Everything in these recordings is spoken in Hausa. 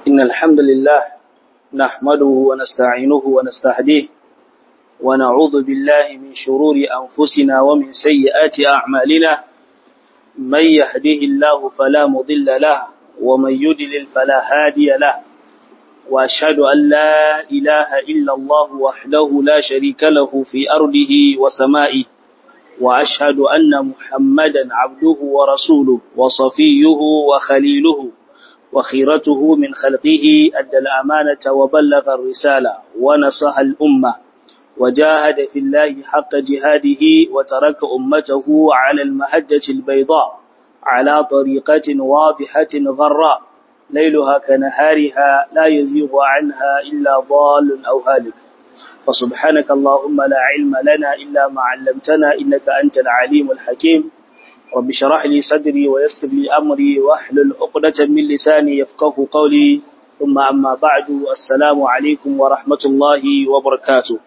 إن الحمد لله نحمده ونستعينه ونستهديه ونعوذ بالله من شرور أنفسنا ومن سيئات أعمالنا من يهده الله فلا مضل له ومن يدلل فلا هادي له وأشهد أن لا إله إلا الله وحده لا شريك له في أرضه وسمائه وأشهد أن محمدا عبده ورسوله وصفيه وخليله وخيرته من خلقه أدى الأمانة وبلغ الرسالة ونصح الأمة وجاهد في الله حق جهاده وترك أمته على المهجة البيضاء على طريقة واضحة غراء ليلها كنهارها لا يزيغ عنها إلا ضال أو هالك فسبحانك اللهم لا علم لنا إلا ما علمتنا إنك أنت العليم الحكيم رب شرح لي صدري ويسر لي أمري واحلل عقدة من لساني يفقه قولي ثم أما بعد السلام عليكم ورحمة الله وبركاته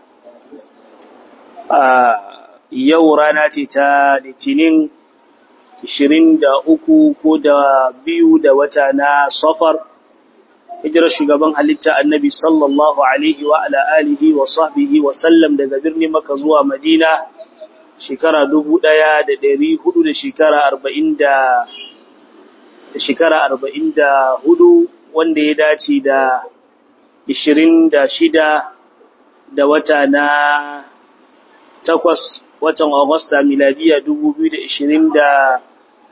yau rana ce ta litinin 23 ko da biyu da wata na safar hijirar shugaban halitta annabi sallallahu alaihi wa ala alihi wa sahbihi wa sallam daga birnin maka zuwa madina shekara dubu ɗaya da ɗari hudu da shekara arba'in da shekara arba'in da hudu wanda ya dace da ishirin da shida da wata na takwas watan Agusta miladiya dubu biyu da ishirin da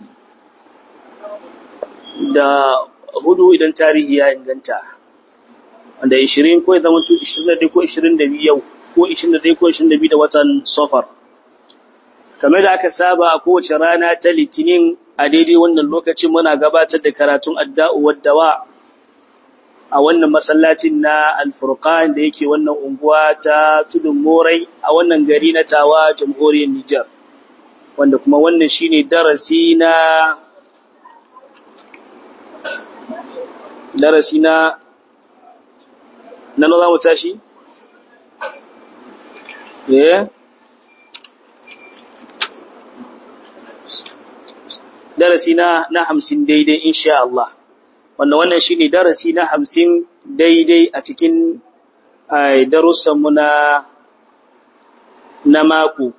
da hudu idan tarihi ya inganta wanda ishirin ko ya zama ishirin da ko ishirin da biyu yau ko ishirin da ko ishirin da biyu da watan safar kamar da aka saba a kowace rana ta litinin a daidai wannan lokacin muna gabatar da karatun adda'u waddawa a wannan masallacin na alfurqan da yake wannan unguwa ta tudun morai a wannan gari na tawa jamhuriyar Nijar wanda kuma wannan shine darasi na darasi na nan za mu tashi eh darasi na na 50 daidai insha Allah wanda wannan shine darasi na 50 daidai a cikin darussan mu na na mako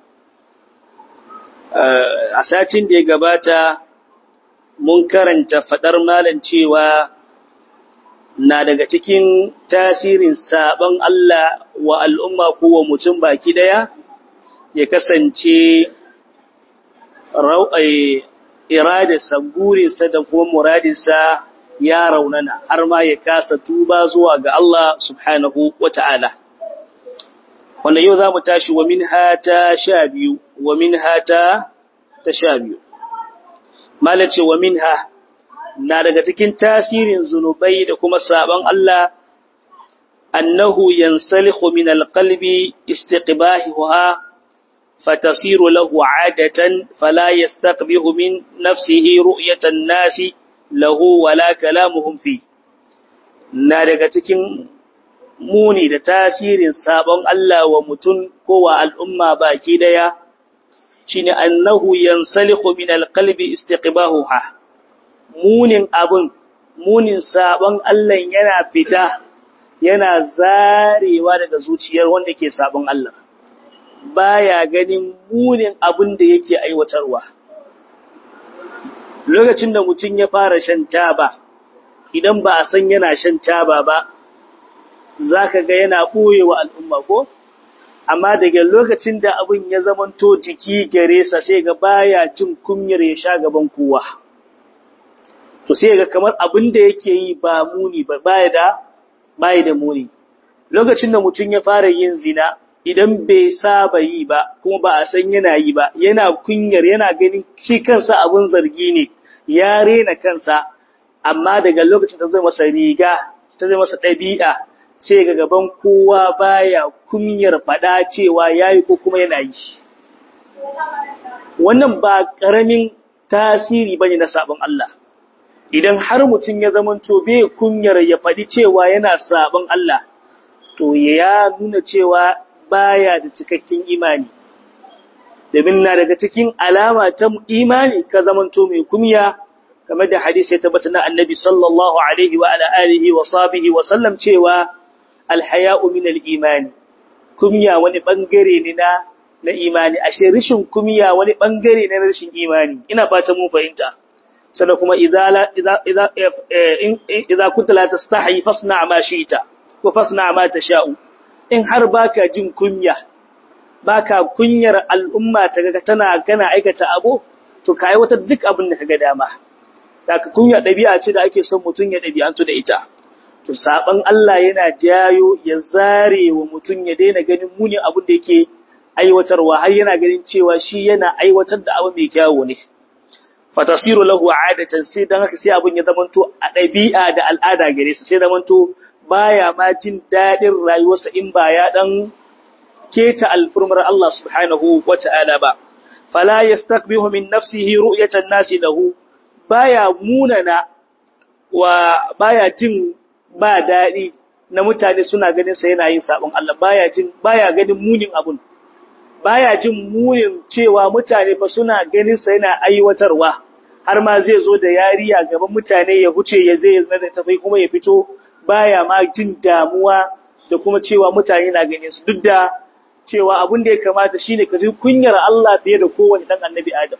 a satin da ya gabata mun karanta fadar malam cewa na daga cikin tasirin saban Allah wa al'umma ko wa mutum baki daya ya kasance iradarsa burinsa da kuma muradinsa ya raunana har ma ya kasa tuba zuwa ga Allah subhanahu wa ta'ala. Wanda yau za mu tashi wa min hata sha biyu, wa min hata ta sha biyu. Malace wa min ha na daga cikin tasirin zunubai da kuma sabon Allah, annahu yansalihu min alƙalbi istiqbahiha فتصير له عادة فلا يستقبه من نفسه رؤية الناس له ولا كلامهم فيه na daga cikin muni da tasirin sabon Allah wa mutum ko wa al'umma baki daya shine annahu yansalihu min alqalbi istiqbahuha munin abun munin sabon Allah yana fita yana zarewa daga zuciyar wanda ke sabon Allah baya ganin munin abin da yake aiwatarwa. Lokacin da mutum ya fara shan taba, idan ba a san yana shan taba ba, za ka ga yana ɓoye wa al'umma ko? Amma daga lokacin da abin ya zamanto jiki gare sa sai ga baya jin kunyar ya sha gaban kowa. To sai ga kamar abin da yake yi ba muni ba, baya da, baya da muni. Lokacin da mutum ya fara yin zina, idan bai saba yi ba kuma ba a san yana yi ba yana kunyar yana ganin shi kansa abun zargi ne ya rena kansa amma daga lokacin da zai masa riga ta zai masa ɗabi'a sai ga gaban kowa baya kunyar faɗa cewa yayi ko kuma yana yi wannan ba ƙaramin tasiri bane na sabon Allah idan har mutum ya zamanto bai kunyar ya faɗi cewa yana sabon Allah to ya nuna cewa baya da cikakken imani domin na daga cikin alama ta imani ka zamanto mai kumya kamar da hadisi ya tabbata na annabi sallallahu alaihi wa ala alihi wa sahbihi wa sallam cewa alhaya'u min al-imani kumya wani bangare ne na na imani ashe rishin kumya wani bangare ne na rishin imani ina fata mun fahimta sannan kuma idza idza idza idza kunta la tastahi fasna ma shi'ta wa fasna ma tasha'u in har baka jin kunya baka kunyar al'umma ta ga tana kana aikata abu to kai wata duk abin da kaga dama daga kunya dabi'a ce da ake son mutun ya dabi'antu da ita to saban Allah yana jayo ya zare wa mutun ya daina ganin muni abin da yake aiwatarwa har yana ganin cewa shi yana aiwatar da abu mai kyawu ne fatasiru lahu adatan sai dan haka sai abin ya zamanto a dabi'a da al'ada gare sa sai zamanto baya ma jin dadin rayuwarsa in ba ya dan keta alfurmar Allah subhanahu wata'ala ba fala yastaqbihu min nafsihi ru'yatan nasi lahu baya munana wa baya jin ba dadi na mutane suna ganin sa yana yin sabon Allah baya jin baya ganin munin abun baya jin munin cewa mutane fa suna ganin sa yana aiwatarwa har ma zai zo da yariya gaban mutane ya huce ya zai zana da tafai kuma ya fito baya ma jin damuwa da kuma cewa mutane na ganin su duk da cewa abin da ya kamata shine ka ji kunyar Allah fiye da kowanne dan annabi Adam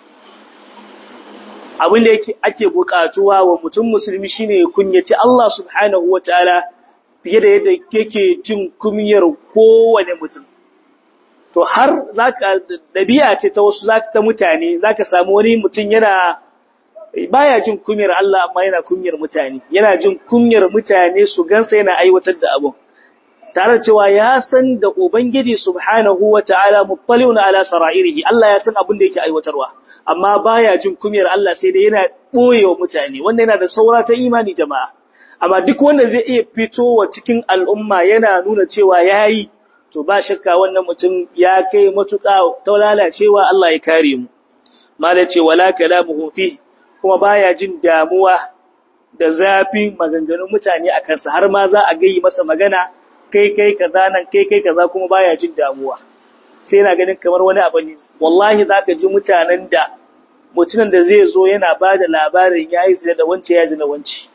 abin da yake ake bukatuwa wa mutum musulmi shine ya kunyaci Allah subhanahu wataala fiye da yadda yake jin kunyar kowanne mutum to har zaka dabi'a ce ta wasu zaka ta mutane zaka samu wani mutum yana baya jin kunyar Allah amma yana kunyar mutane yana jin kunyar mutane su gansa yana aiwatar da abun tare cewa ya san da ubangiji subhanahu wataala muttali'un ala sara'irihi Allah ya san abin da yake aiwatarwa amma baya jin kunyar Allah sai dai yana boyewa mutane wanda yana da saura ta imani jama'a amma duk wanda zai iya fitowa cikin al'umma yana nuna cewa yayi to ba shakka wannan mutum ya kai matuƙa ta lalacewa Allah ya kare mu malace wala kalamuhu fi kuma baya jin damuwa da zafi maganganun mutane a kansa har ma za a gayi masa magana kai kai kaza nan kai kai kaza kuma baya jin damuwa sai yana ganin kamar wani abu ne wallahi zaka ji mutanen da mutumin da zai zo yana bada labarin yayi zina da wance ya zina wance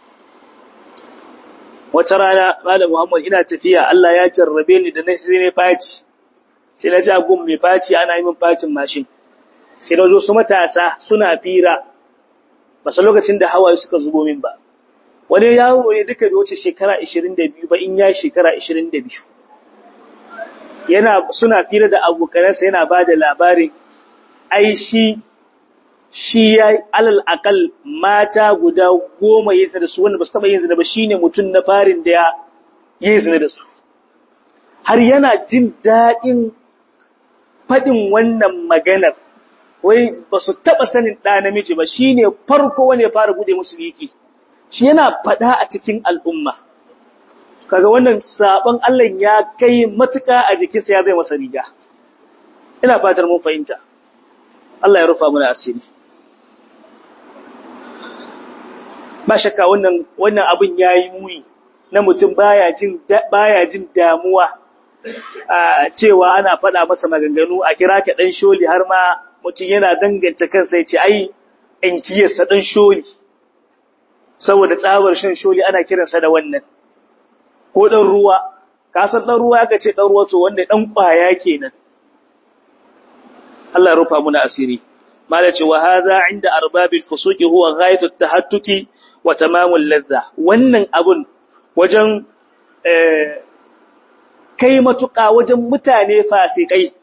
wata rana malam Muhammad ina tafiya Allah ya jarrabe ni da sai ne faci sai na ji agun mai faci ana yi min facin mashin sai na zo su matasa suna fira ba sa lokacin da hawaye suka zubo min ba wani yawo ne duka bai wuce shekara 22 ba in ya shekara 22 yana suna fira da abokanansa yana ba da labarin ai shi shi ya alal akal mata guda goma yin da su wanda ba su taɓa yin zina ba shine mutum na farin da ya yi zina da su har yana jin daɗin faɗin wannan maganar wai ba su taɓa sanin ɗa namiji ba shine farko wanda ya fara bude musu yiki shi yana faɗa a cikin al'umma kaga wannan sabon Allah ya kai matuƙa a jikinsa ya zai masa riga ina fatar mun fahimta Allah ya rufa mana asiri ba shakka wannan wannan abin yayi muni na mutum baya jin baya jin damuwa a cewa ana faɗa masa maganganu a kira ka dan sholi har ma mutum yana danganta kansa ya ce ai in kiyarsa dan sholi saboda tsabar shan sholi ana kiransa da wannan ko dan ruwa ka san dan ruwa aka ce dan ruwa to wanda dan kwaya kenan Allah ya rufa muna asiri malace wa hadha inda arbabil fusuqi huwa ghayatu tahattuki wa tamamul ladha wannan abun wajen kai matuƙa wajen mutane fasikai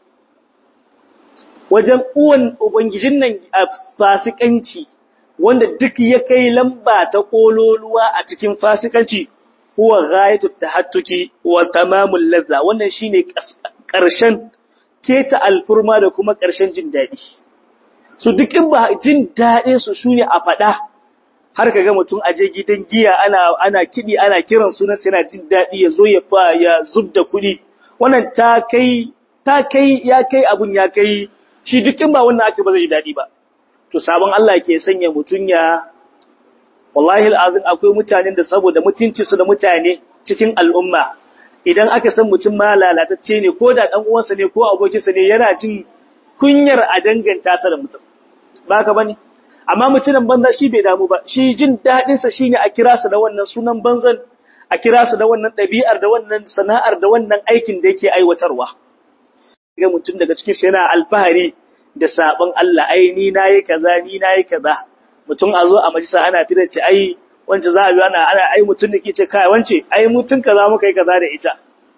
wajen uwan ubangijin nan fasikanci wanda duk ya kai lamba ta kololuwa a cikin fasikanci huwa ghayatu tahattuki wa tamamul ladha wannan shine ƙarshen keta alfurma da kuma ƙarshen jin daɗi su duk in ba jin daɗin su shine a faɗa har kaga mutum aje gidan giya ana ana kidi ana kiran sunan sai yana jin daɗi ya zo ya fa ya zubda kuɗi wannan ta kai ta kai ya kai abun ya kai shi duk in ba wannan ake ba zai ji daɗi ba to sabon Allah ke sanya mutun ya wallahi alazim akwai mutanen da saboda mutunci su da mutane cikin al'umma idan aka san mutum ma lalatacce ne ko da dan uwansa ne ko abokinsa ne yana jin kunyar a danganta sa da mutum ba ka bane amma mutumin banza shi bai damu ba shi jin dadin sa shine a kira sa da wannan sunan banzan a kira sa da wannan dabi'ar da wannan sana'ar da wannan aikin da yake aiwatarwa ga mutum daga cikin sa yana alfahari da sabon Allah ai ni nayi kaza ni nayi kaza mutum a zo a majalisa ana tira ce ai wance za a bi ana ana ai mutum da ke ce kai wance ai mutum kaza muka yi kaza da ita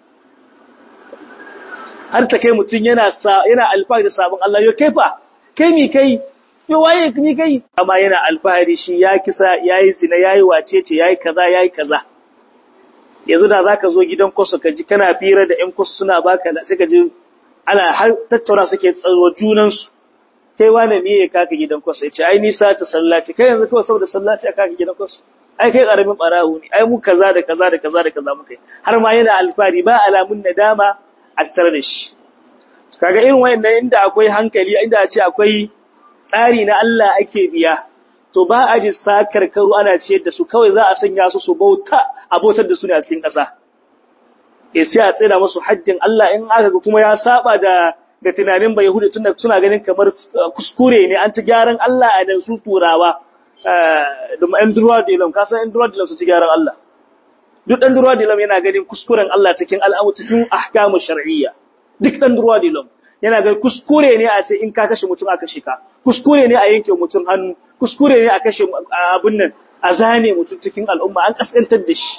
har ta kai mutum yana yana alfahari da sabon Allah yo kai fa kai mi kai yo waye ni kai amma yana alfahari shi ya kisa yayi zina yayi wacece yayi kaza yayi kaza yanzu da zaka zo gidan kwaso ka ji kana fira da ƴan kwaso suna baka sai ka ji ana har tattauna suke tsaro junan su kai wane ne ya kaka gidan kwaso yace ai nisa ta sallaci kai yanzu kawai saboda sallaci aka kaka gidan kwaso ai kai karamin barawo ne ai mu kaza da kaza da kaza da kaza muka yi har ma yana alfahari ba alamun nadama a tattare da shi kaga irin wayannan inda akwai hankali inda a ce akwai tsari na Allah ake biya to ba a ji sakar karu ana ciyar da su kawai za a sanya su su bauta abotar da su ne a cikin ƙasa eh sai a tsira musu haddin Allah in aka ga kuma ya saba da da tunanin bai hudu tunda suna ganin kamar kuskure ne an ci gyaran Allah a da su turawa da ɗan durwa da ilam kasan ɗan durwa da ilam su ci gyaran Allah duk ɗan durwa da ilam yana ganin kuskuren Allah cikin al'amu cikin ahkamu shar'iyya duk ɗan durwa da ilam yana ganin kuskure ne a ce in ka kashe mutum aka kashe ka kuskure ne a yanke mutum hannu kuskure ne a kashe abun nan a zane mutum cikin al'umma an kaskantar da shi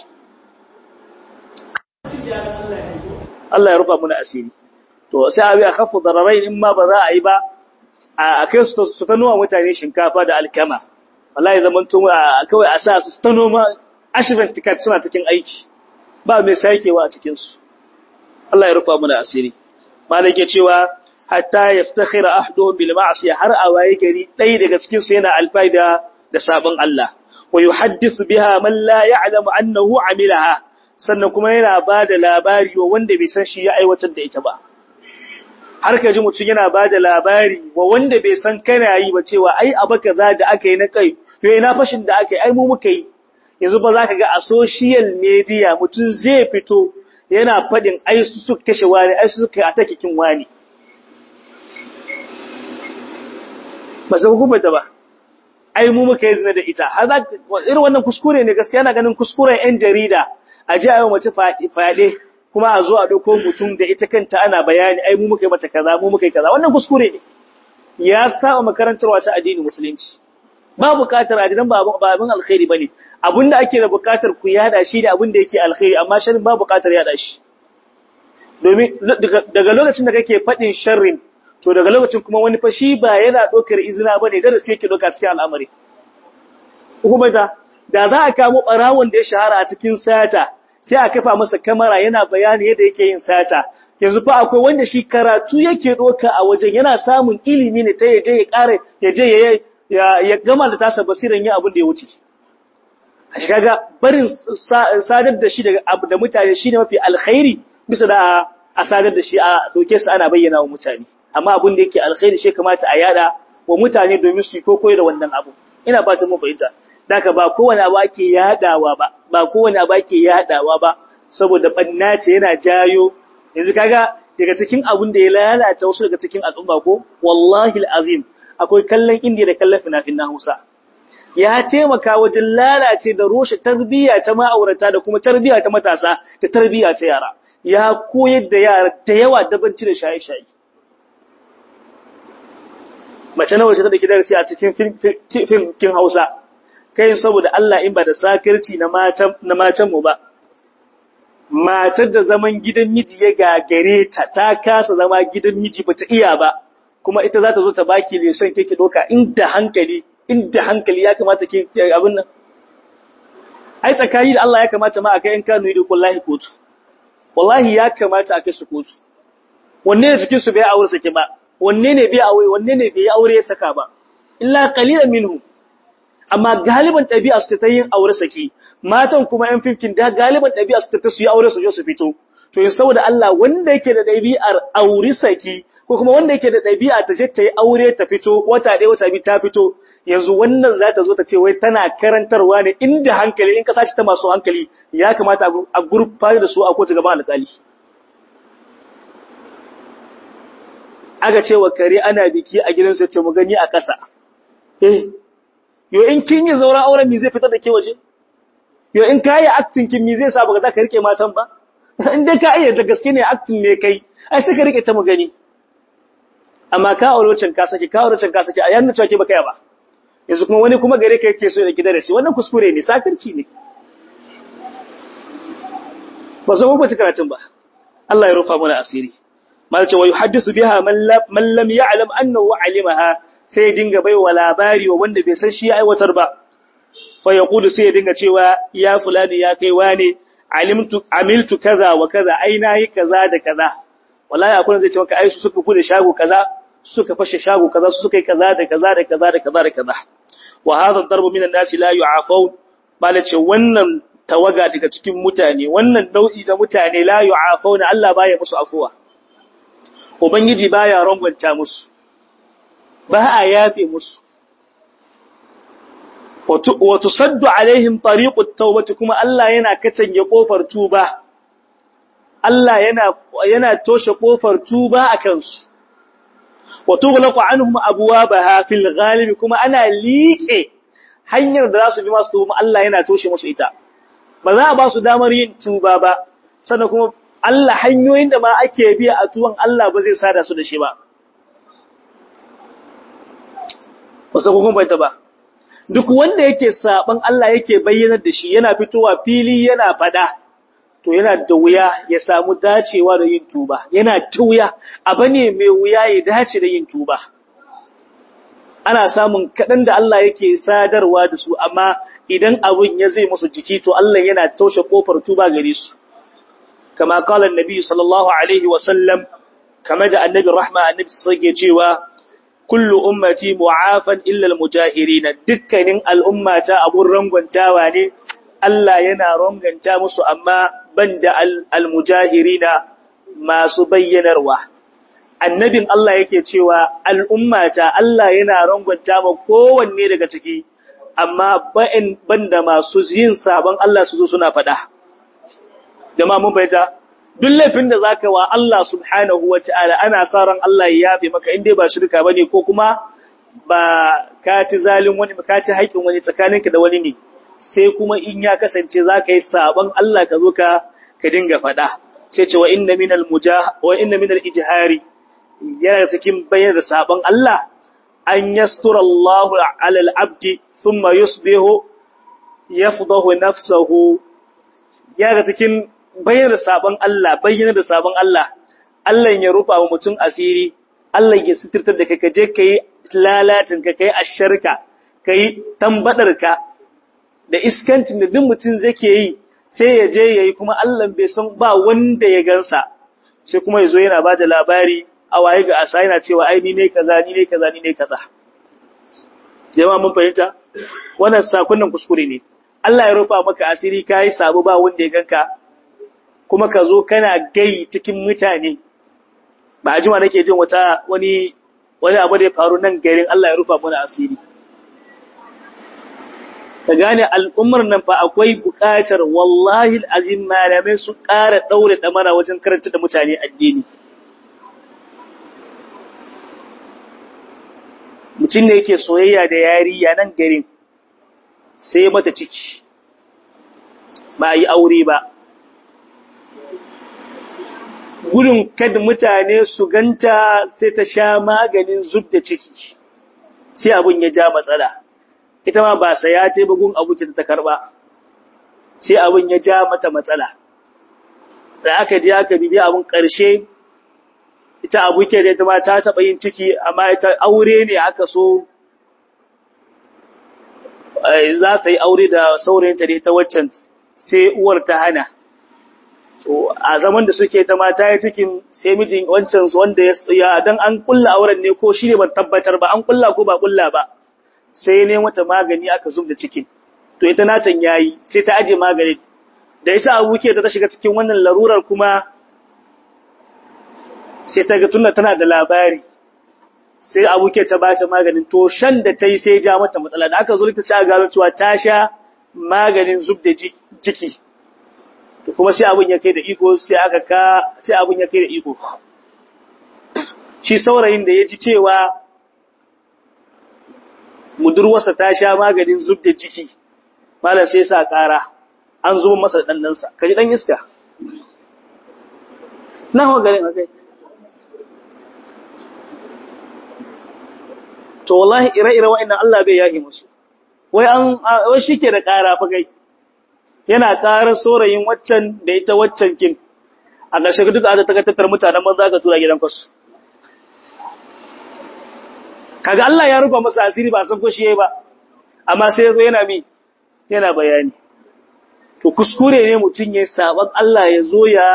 Allah ya rufa muna asiri to sai abi a khafu dararai in ma ba za a yi ba a kai su su ta noma mutane shinkafa da alkama wallahi zaman tun kawai a sa su ta noma ashirin tikat suna cikin aiki ba mai sakewa a cikin su Allah ya rufa muna asiri malik ya cewa hatta yaftakhira ahdu bil ma'siyah har a waye gari dai daga cikin su yana alfaida da sabon Allah wa yuhaddithu biha man la ya'lamu annahu amilaha sannan kuma yana bada labari wa wanda bai san shi ya aiwatar da ita ba har ka ji mutum yana ba da labari wa wanda bai san kana yi ba cewa ai abu kaza da aka yi na kai to ina fashin da aka yi ai mu muka yi yanzu ba za ka ga a social media mutum zai fito yana faɗin ai su suka kashe wani ai su suka yi atakikin wani ba su hukumta ba ai mu muka yi zina da ita har za irin wannan kuskure ne gaskiya na ganin kuskuren yan jarida a ji a yau mace fyaɗe kuma a zo a ɗauko mutum da ita kanta ana bayani ai mu muka yi mata kaza mu muka yi kaza wannan kuskure ne ya saba makarantar wata addini musulunci ba buƙatar ajinan ba abin alkhairi bane abinda ake da buƙatar ku yada shi da abinda yake alkhairi amma sharrin ba buƙatar yada shi domin daga lokacin da kake faɗin sharrin to daga lokacin kuma wani fa shi ba yana ɗaukar izina bane darasi yake ɗauka cikin al'amari kuma da da za a kamo ɓarawon da ya shahara a cikin sata sai a kafa masa kamera yana bayani yadda yake yin sata yanzu fa akwai wanda shi karatu yake doka a wajen yana samun ilimi ne ta yaje ya kare yaje ya ya gama da tasa basiran yin abin da ya wuce a shi kaga barin sadar da shi daga da mutane shine mafi alkhairi bisa da a sadar da shi a doke su ana bayyana wa mutane amma abin da yake alkhairi shi kamata a yada wa mutane domin su yi koyo da wannan abu ina fatan mun fahimta Daka ba kowane abu ake yadawa ba, ba kowane abu ake yadawa ba, saboda banna ce yana jayo, yanzu kaga daga cikin abun da ya lalata wasu daga cikin al'umma ko, wallahi al'azim, akwai kallon indiya da kallon finafin na Hausa. Ya taimaka wajen lalace da roshe tarbiyya ta ma'aurata da kuma tarbiyya ta matasa da tarbiyya ta yara. Ya koyar da yara da yawa dabanci da shaye-shaye. Mace na wace ta da darasi a cikin fim Hausa. kai saboda Allah in ba da sakirci na matan na matan mu ba matar da zaman gidan miji ya gagare ta ta kasa zama gidan miji bata iya ba kuma ita za ta zo ta baki leson kike doka inda hankali inda hankali ya kamata ke abin nan ai tsakani da Allah ya kamata ma a kai in kanu yi da wallahi kotu wallahi ya kamata a kai su kotu wanne ne cikin su bai aure sake ba wanne ne bai aure wanne ne bai aure ya saka ba illa qalilan minhum amma galiban ɗabi'a su ta yin aure saki matan kuma ‘yan fifkin da galiban ɗabi'a su ta su yi aure su je su fito to yin saboda Allah wanda yake da ɗabi'ar aure saki ko kuma wanda yake da ɗabi'a ta je ta yi aure ta fito wata ɗaya wata biyu ta fito yanzu wannan za ta zo ta ce wai tana karantarwa ne inda hankali in ka sace ta masu hankali ya kamata a gurfa da su a kotu gaban alƙali aga ce wa kare ana biki a gidansu ya ce mu gani a ƙasa eh yo in kin yi zauren auren mi zai fitar da ke waje yo in ka yi acting kin mi zai sa baka za ka rike matan ba in dai ka iya da gaske ne acting ne kai ai sai ka rike ta mu gani amma ka aure wancan ka sake ka aure wancan ka sake a yanzu cewa ke baka ya ba yanzu kuma wani kuma gare ka yake so ya gida da shi wannan kuskure ne sakirci ne ba san ko karatun ba Allah ya rufa mana asiri mal ce wa yuhaddisu biha man lam ya'lam annahu alimaha sai dinga baiwa labari wa wanda bai san shi ya aiwatar ba fa yaqulu sai dinga cewa ya fulani ya kai wane alimtu amiltu kaza wa kaza ai nayi kaza da kaza wallahi akwai zai ce maka ai su suka kude shago kaza suka fashe shago kaza su suka yi kaza da kaza da kaza da kaza da kaza wa hadha darbu minan nasi la yu'afun bala ce wannan tawaga daga cikin mutane wannan nau'i da mutane la yu'afuna Allah baya musu afuwa ubangiji baya rangwanta musu ba a yafe musu wa tusaddu alaihim tariqut tawbati kuma Allah yana katange kofar tuba Allah yana yana toshe kofar tuba akan su wa tughlaqu anhum abwabaha fil ghalib kuma ana liƙe hanyar da za su bi masu tuba Allah yana toshe musu ita ba za a ba su damar yin tuba ba sannan kuma Allah hanyoyin da ma ake biya a tuwon Allah ba zai sada su da shi ba wasu kukun bai ba duk wanda yake saban Allah yake bayyanar da shi yana fitowa fili yana fada to yana da wuya ya samu dacewa da yin tuba yana ta wuya abu ne mai wuya ya dace da yin tuba ana samun kaɗan da Allah yake sadarwa da su amma idan abun ya zai musu jiki to Allah yana taushe kofar tuba gare su kama kala annabi sallallahu alaihi wa sallam kama da annabi rahma annabi sai cewa kullu ummati mu'afan illa almujahirin dukkanin al'ummata abun rangwantawa ne Allah yana ranganta musu amma banda almujahirina masu bayyanarwa annabin Allah yake cewa al'ummata Allah yana rangwanta ma kowanne daga ciki, amma ba'in banda masu yin sabon Allah su zo suna faɗa. Jama mun baita, duk laifin da za ka wa Allah subhanahu wa ta'ala ana sa ran Allah ya yafe maka inda ba shirka ba ne ko kuma ba ka ci zalin wani, ka ci haƙin wani tsakaninka da wani ne, sai kuma in ya kasance za ka yi sabon Allah ka zo ka dinga faɗa. Sai ce wa inna minal ijihari, yana cikin bayar da sabon Allah an yastura Allah ala al-abdi thumma yusbihu yafdahu nafsuhu yana cikin bayar da sabon Allah bayyana da sabon Allah Allah ya rufa wa mutum asiri Allah ya sitirtar da kai kaje kai lalacin ka kai asharka kai tambadarka da iskancin da duk mutum zai yi sai ya je yayi kuma Allah bai san ba wanda ya gansa sai kuma yazo yana bada labari a waye ga asa yana cewa ai ni ne kaza ni ne kaza ni ne kaza jama'a mun fahimta wannan sakonnin kuskure ne Allah ya rufa maka asiri kai sabo ba wanda ya ganka kuma ka zo kana gai cikin mutane ba a jima nake jin wata wani wani abu da ya faru nan garin Allah ya rufa mana asiri ka gane al'ummar nan fa akwai buƙatar wallahi azim malamai su ƙara daure damara wajen karanta da mutane addini mutum ne yake soyayya da yariya nan garin sai mata ciki ba a yi aure ba gudun kada mutane su ganta sai ta sha maganin zub da ciki sai abun ya ja matsala ita ma ba saya ta bugun abu ta karba sai abun ya ja mata matsala da aka ji aka bibi abun ƙarshe ita abu ke da ita ma ta taɓa yin ciki amma ita aure ne aka so za ta yi aure da saurayinta da ita waccan sai uwar ta hana to a zaman da suke ta mata ya cikin sai mijin wancan wanda ya dan an kulla auren ne ko shi ne ban tabbatar ba an kulla ko ba kulla ba sai ne mata magani aka zub da cikin to ita natan yayi sai ta aje maganin da ita abu ke ta shiga cikin wannan larurar kuma sai ta ga tunna tana da labari sai abu ke ta bata maganin to shan da ta yi sai ja mata matsala da aka zo ta sai gano cewa ta sha maganin zub da jiki to kuma sai abun ya kai da iko sai aka ka sai abun ya kai da iko shi saurayin da ya ji cewa mudurwarsa ta sha maganin zub da ciki malam sai sa ƙara an zo masa da ɗannansa ka ji ɗan iska na hawa garin akai to wallahi ire-ire wa'annan Allah bai yahi musu wai an wai shike da ƙara fa kai yana ƙarar saurayin waccan da ita waccan kin a ƙarshe duk da ta tattar mutanen banza ka tura gidan kwasu kaga Allah ya rufa masa asiri ba san ko shi yayi ba amma sai yazo yana mi yana bayani to kuskure ne mutun yayin saban Allah ya zo ya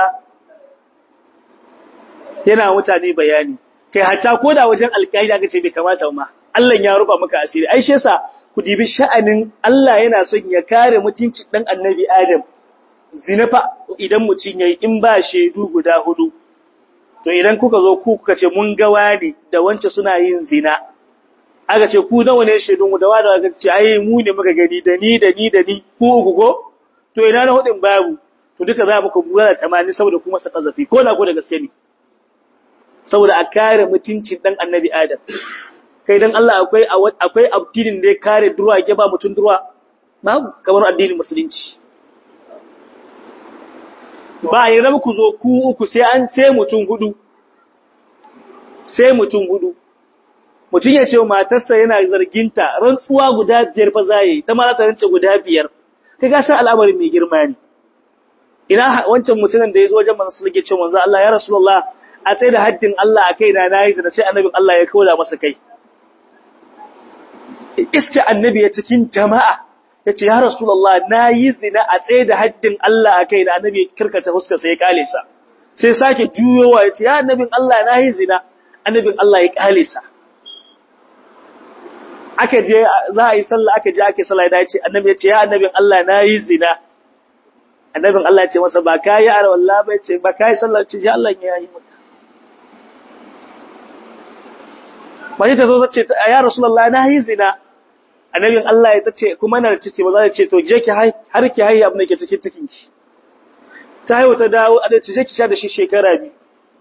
yana mutane bayani kai hatta koda wajen alƙaida aka ce bai kamata ma Allah ya rufa maka asiri ai shi yasa ku dibi sha'anin Allah yana son ya kare mutunci dan annabi Adam zinafa idan mutun yayi in ba shedu guda hudu to idan kuka zo ku kuka ce mun ga wani da wance suna yin zina aka ce ku nawa ne shedun da wada aka ce ai mu ne muka gani da ni da ni da ni ku uku go to ina na hudin babu to duka za mu ku buga 80 saboda kuma sa kazafi ko na ko da gaske ne saboda a kare mutuncin dan annabi Adam kai dan Allah akwai akwai addinin da ya kare durwa ke ba mutun durwa babu kamar addinin musulunci ba yi rabu ku zo ku uku sai an sai mutun hudu sai mutun hudu mutun ya ce matarsa yana zarginta rantsuwa guda biyar fa zai ta ma za ta rance guda biyar kai ga san al'amarin mai girma ne ina wancan mutumin da ya zo wajen manzo sallallahu alaihi wasallam manzo Allah ya rasulullah a tsaye da haddin Allah a kai na nayi da sai annabin Allah ya kauda masa kai iska annabi ya cikin jama'a yace ya rasulullah nayi zina a tsaye da haddin Allah a kai da annabi kirkata huska sai ya kale sa sai sake juyowa yace ya annabin Allah nayi zina annabin Allah ya kale sa aka je za a yi sallah aka je ake sallah da yace annabi yace ya annabin Allah nayi zina annabin Allah ya ce masa ba kai ya wallahi ba yace ba kai sallah ce ji Allah ya yi maka mace ta zo ta ce ya rasulullah na yi zina annabin Allah ya tace kuma na ciki ba za ta ce to je ki har ki haihu abin da ke cikin cikin ki ta haihu ta dawo a da ce ki sha da shi shekara biyu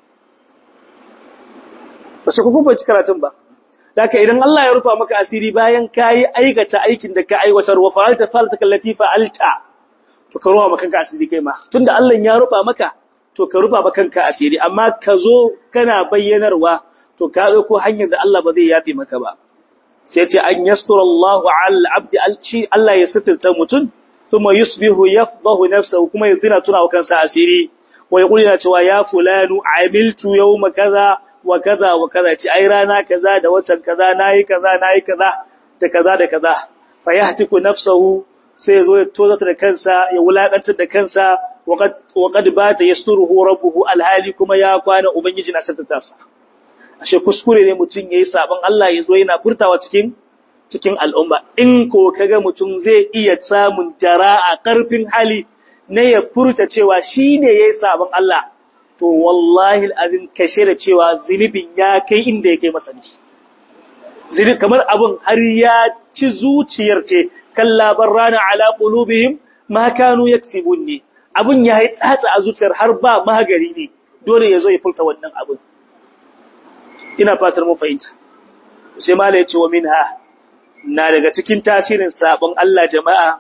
ba su kuma ci karatun ba Daka idan Allah ya rufa maka asiri bayan kayi aikata aikin da ka aiwatar wa fa'alta falta kallati fa'alta to ka rufa maka kanka asiri kai ma tunda Allah ya rufa maka to ka rufa maka kanka asiri amma ka zo kana bayyanarwa to ka ko hanyar da Allah ba zai yafe maka ba sai ce an yastura Allah ala abdi alci Allah ya sitirta mutun thumma yusbihu yafdahu nafsuhu kuma yazina tuna wa kansa asiri wa yaqulu na cewa ya fulanu amiltu yawma kaza wa kaza wa kaza ci ai rana kaza da watan kaza nayi kaza nayi kaza da kaza da kaza fa yahtiku nafsuhu sai yazo ya tozata da kansa ya wulakantar da kansa wa qad bata yasturuhu rabbuhu alhali kuma ya kwana ubangiji na satata sa ashe kuskure ne mutum yayi sabon Allah yazo yana furtawa cikin cikin al'umma in ko kaga mutum zai iya samun jara'a karfin hali ne ya furta cewa shine yayi sabon Allah to wallahi alazim kashe da cewa zinibin ya kai inda yake masa ne zini kamar abun har ya ci zuciyar ce kalla barrana ala qulubihim ma kanu yaksibun ne abun ya yi tsatsa a zuciyar har ba magari ne dole yazo ya furta wannan abun ina fatar mun fahimta sai mala yace wa minha na daga cikin tasirin sabon Allah jama'a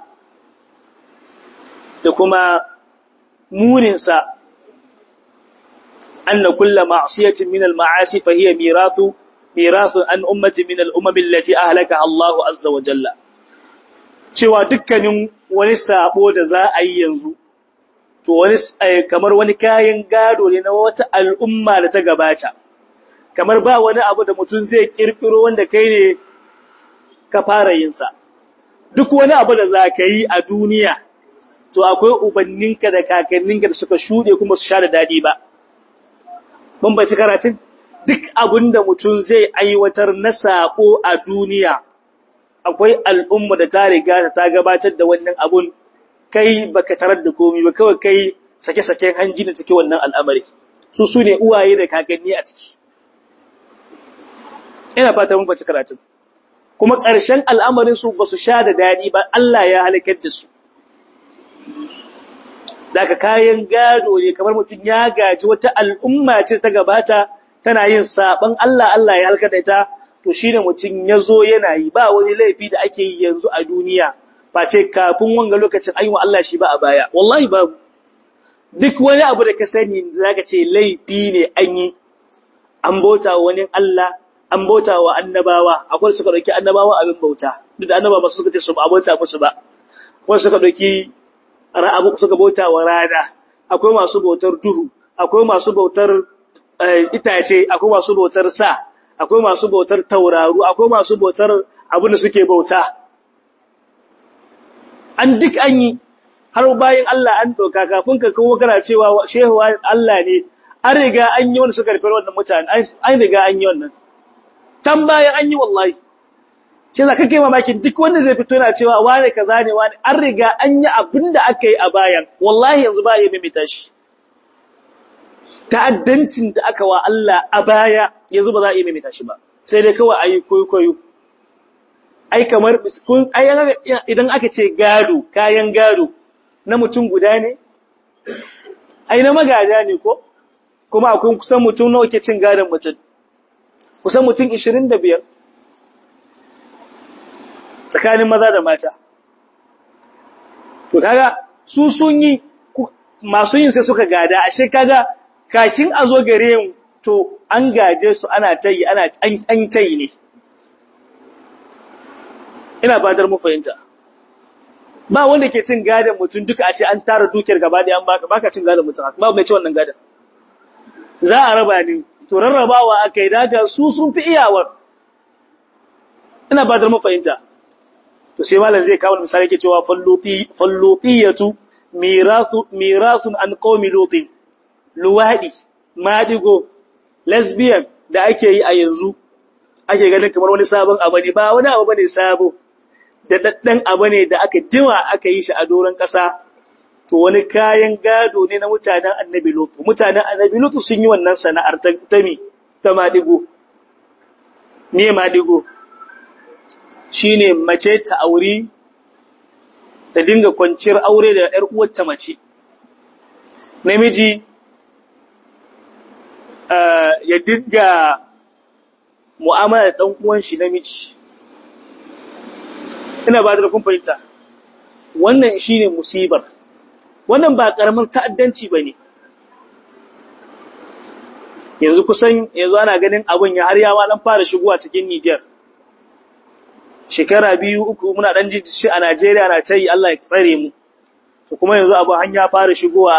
da kuma munin sa anna kullu ma'siyatin min al-ma'asi fa hiya mirathu mirathu an ummati min al-umam allati ahlakaha Allah azza wa jalla cewa dukkanin wani sabo da za a yi yanzu to wani kamar wani kayan gado ne na wata al'umma da ta gabata kamar ba wani abu da mutum zai kirkiro wanda kai ne ka fara yinsa. Duk wani abu da za ka yi a duniya, to akwai ubanninka da kakanninka da suka shuɗe kuma su sha da daɗi ba. Bambanci karatun? Duk abin da mutum zai aiwatar na saƙo a duniya, akwai al'umma da ta riga ta gabatar da wannan abun kai baka tarar da komi ba kawai kai sake-saken hanji da cike wannan al'amari. Su su ne uwaye da kakanni a ciki. ina fata mun bace karatun kuma ƙarshen al'amarin su ba su sha da dadi ba Allah ya halakar da su daga kayan gado ne kamar mutum ya gaji wata al'umma ce ta gabata tana yin saban Allah Allah ya halakar da ita to shine mutum ya zo yana yi ba wani laifi da ake yi yanzu a duniya face kafin wanga lokacin an yi wa Allah shi ba a baya wallahi babu duk wani abu da ka sani zaka ce laifi ne an yi an bauta wa wani Allah an bauta wa annabawa akwai suka dauki annabawa abin bauta duk da annabawa ba suka ce su ba bauta musu ba akwai suka dauki ra'abu suka bauta wa rana akwai masu bautar duhu akwai masu bautar itace akwai masu bautar sa akwai masu bautar tauraru akwai masu bautar abin da suke bauta an duk an yi har bayan Allah an doka kafin ka kawo kana cewa shehu Allah ne an riga an yi wanda suka rufe wannan mutane an riga an yi wannan can bayan an yi wallahi shi za ka kai mamakin duk wanda zai fito yana cewa wane kaza ne wane an riga an yi abin da aka yi a bayan wallahi yanzu ba ya mimita shi ta'addancin da aka wa Allah a baya yanzu ba za a yi mimita shi ba sai dai kawai ayi koyo ai kamar idan aka ce gado kayan gado na mutum guda ne ai na magada ne ko kuma akwai kusan mutum nawa ke cin gadon mutum kusan mutum 25 tsakanin maza da mata to kaga su sun yi masu yin sai suka gada ashe kaga kakin a zo gare mu to an gaje su ana tayi ana an tayi ne ina fadar mu fahimta ba wanda ke cin gadon mutum duka a ce an tara dukiyar gaba da an baka baka cin gadon mutum ba mai ci wannan gadon za a raba ne to rarrabawa aka yi daga su sun fi iyawar ina ba da mafahimta to sai malam zai kawo misali ke cewa fallutiyatu mirasu mirasun an qaumi lutin luwadi madigo lesbian da ake yi a yanzu ake ganin kamar wani sabon abu ne ba wani abu bane sabo da daddan abu ne da aka jima aka yi shi a doron kasa to wani kayan gado ne na mutanen annabi lutu mutanen annabi lutu sun yi wannan sana'ar ta mi ta madigo me madigo shine mace ta auri ta dinga kwanciyar aure da ƴar uwarta mace namiji ya dinga mu'amala da ɗan uwan shi namiji ina ba da kun fahimta wannan shine musibar wannan ba ƙaramin ta'addanci ba ne yanzu kusan yanzu ana ganin abin ya har yawa ɗan fara shigowa cikin Nijar shekara biyu uku muna ɗan ji shi a Najeriya na ta yi Allah ya tsare mu to kuma yanzu abu hanya fara shigowa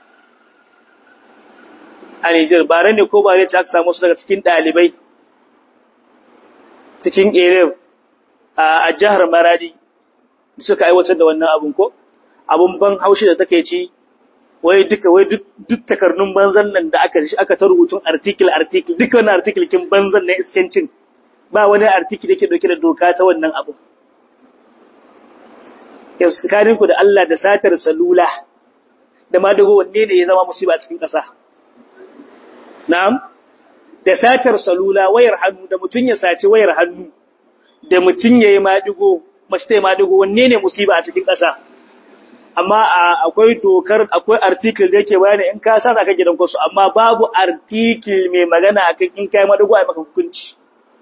a Nijar ba ne ko ba ne aka samu su daga cikin ɗalibai cikin Erev a jihar Maradi suka aiwatar da wannan abin ko abun ban haushi da take ci wai duka wai duk takarnun banzan nan da aka aka ta rubutun article article duka wannan article kin banzan na iskancin ba wani article da ke dauke da doka ta wannan abu yaskarin ku da Allah da satar salula da ma dago wanne ne ya zama musiba cikin ƙasa na'am da satar salula wayar hannu da mutun ya saci wayar hannu da mutun yayi madigo mace ta yi madigo wanne ne musiba a cikin ƙasa amma akwai dokar akwai article da yake bayani in ka sa ka gidan kwasu amma babu article mai magana akan in kai madigo ai maka hukunci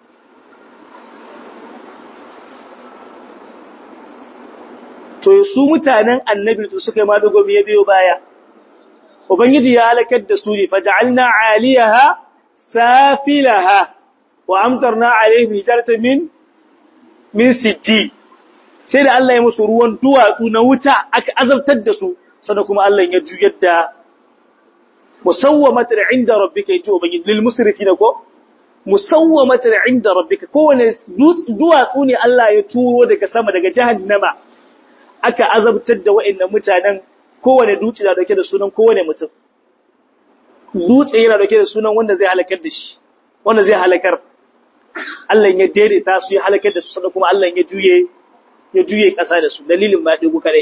to su mutanen annabi su suka yi madigo me biyo baya ubangiji ya halakar da su ne faj'alna 'aliyaha safilaha wa amtarna 'alayhim hijaratan min min sijji sai da Allah ya musu ruwan duwatsu na wuta aka azabtar da su sannan kuma Allah ya juyar da musawwamatan inda rabbika yaji ubangiji lil musrifina ko musawwamatan inda rabbika kowane duwatsu ne Allah ya turo daga sama daga jahannama aka azabtar da wa'annan mutanen kowane dutse da dauke da sunan kowane mutum dutse yana dauke da sunan wanda zai halakar da shi wanda zai halakar Allah ya daidaita su ya halakar da su sannan kuma Allah ya juye ya juye ƙasa da su dalilin ma ɗigu kaɗai.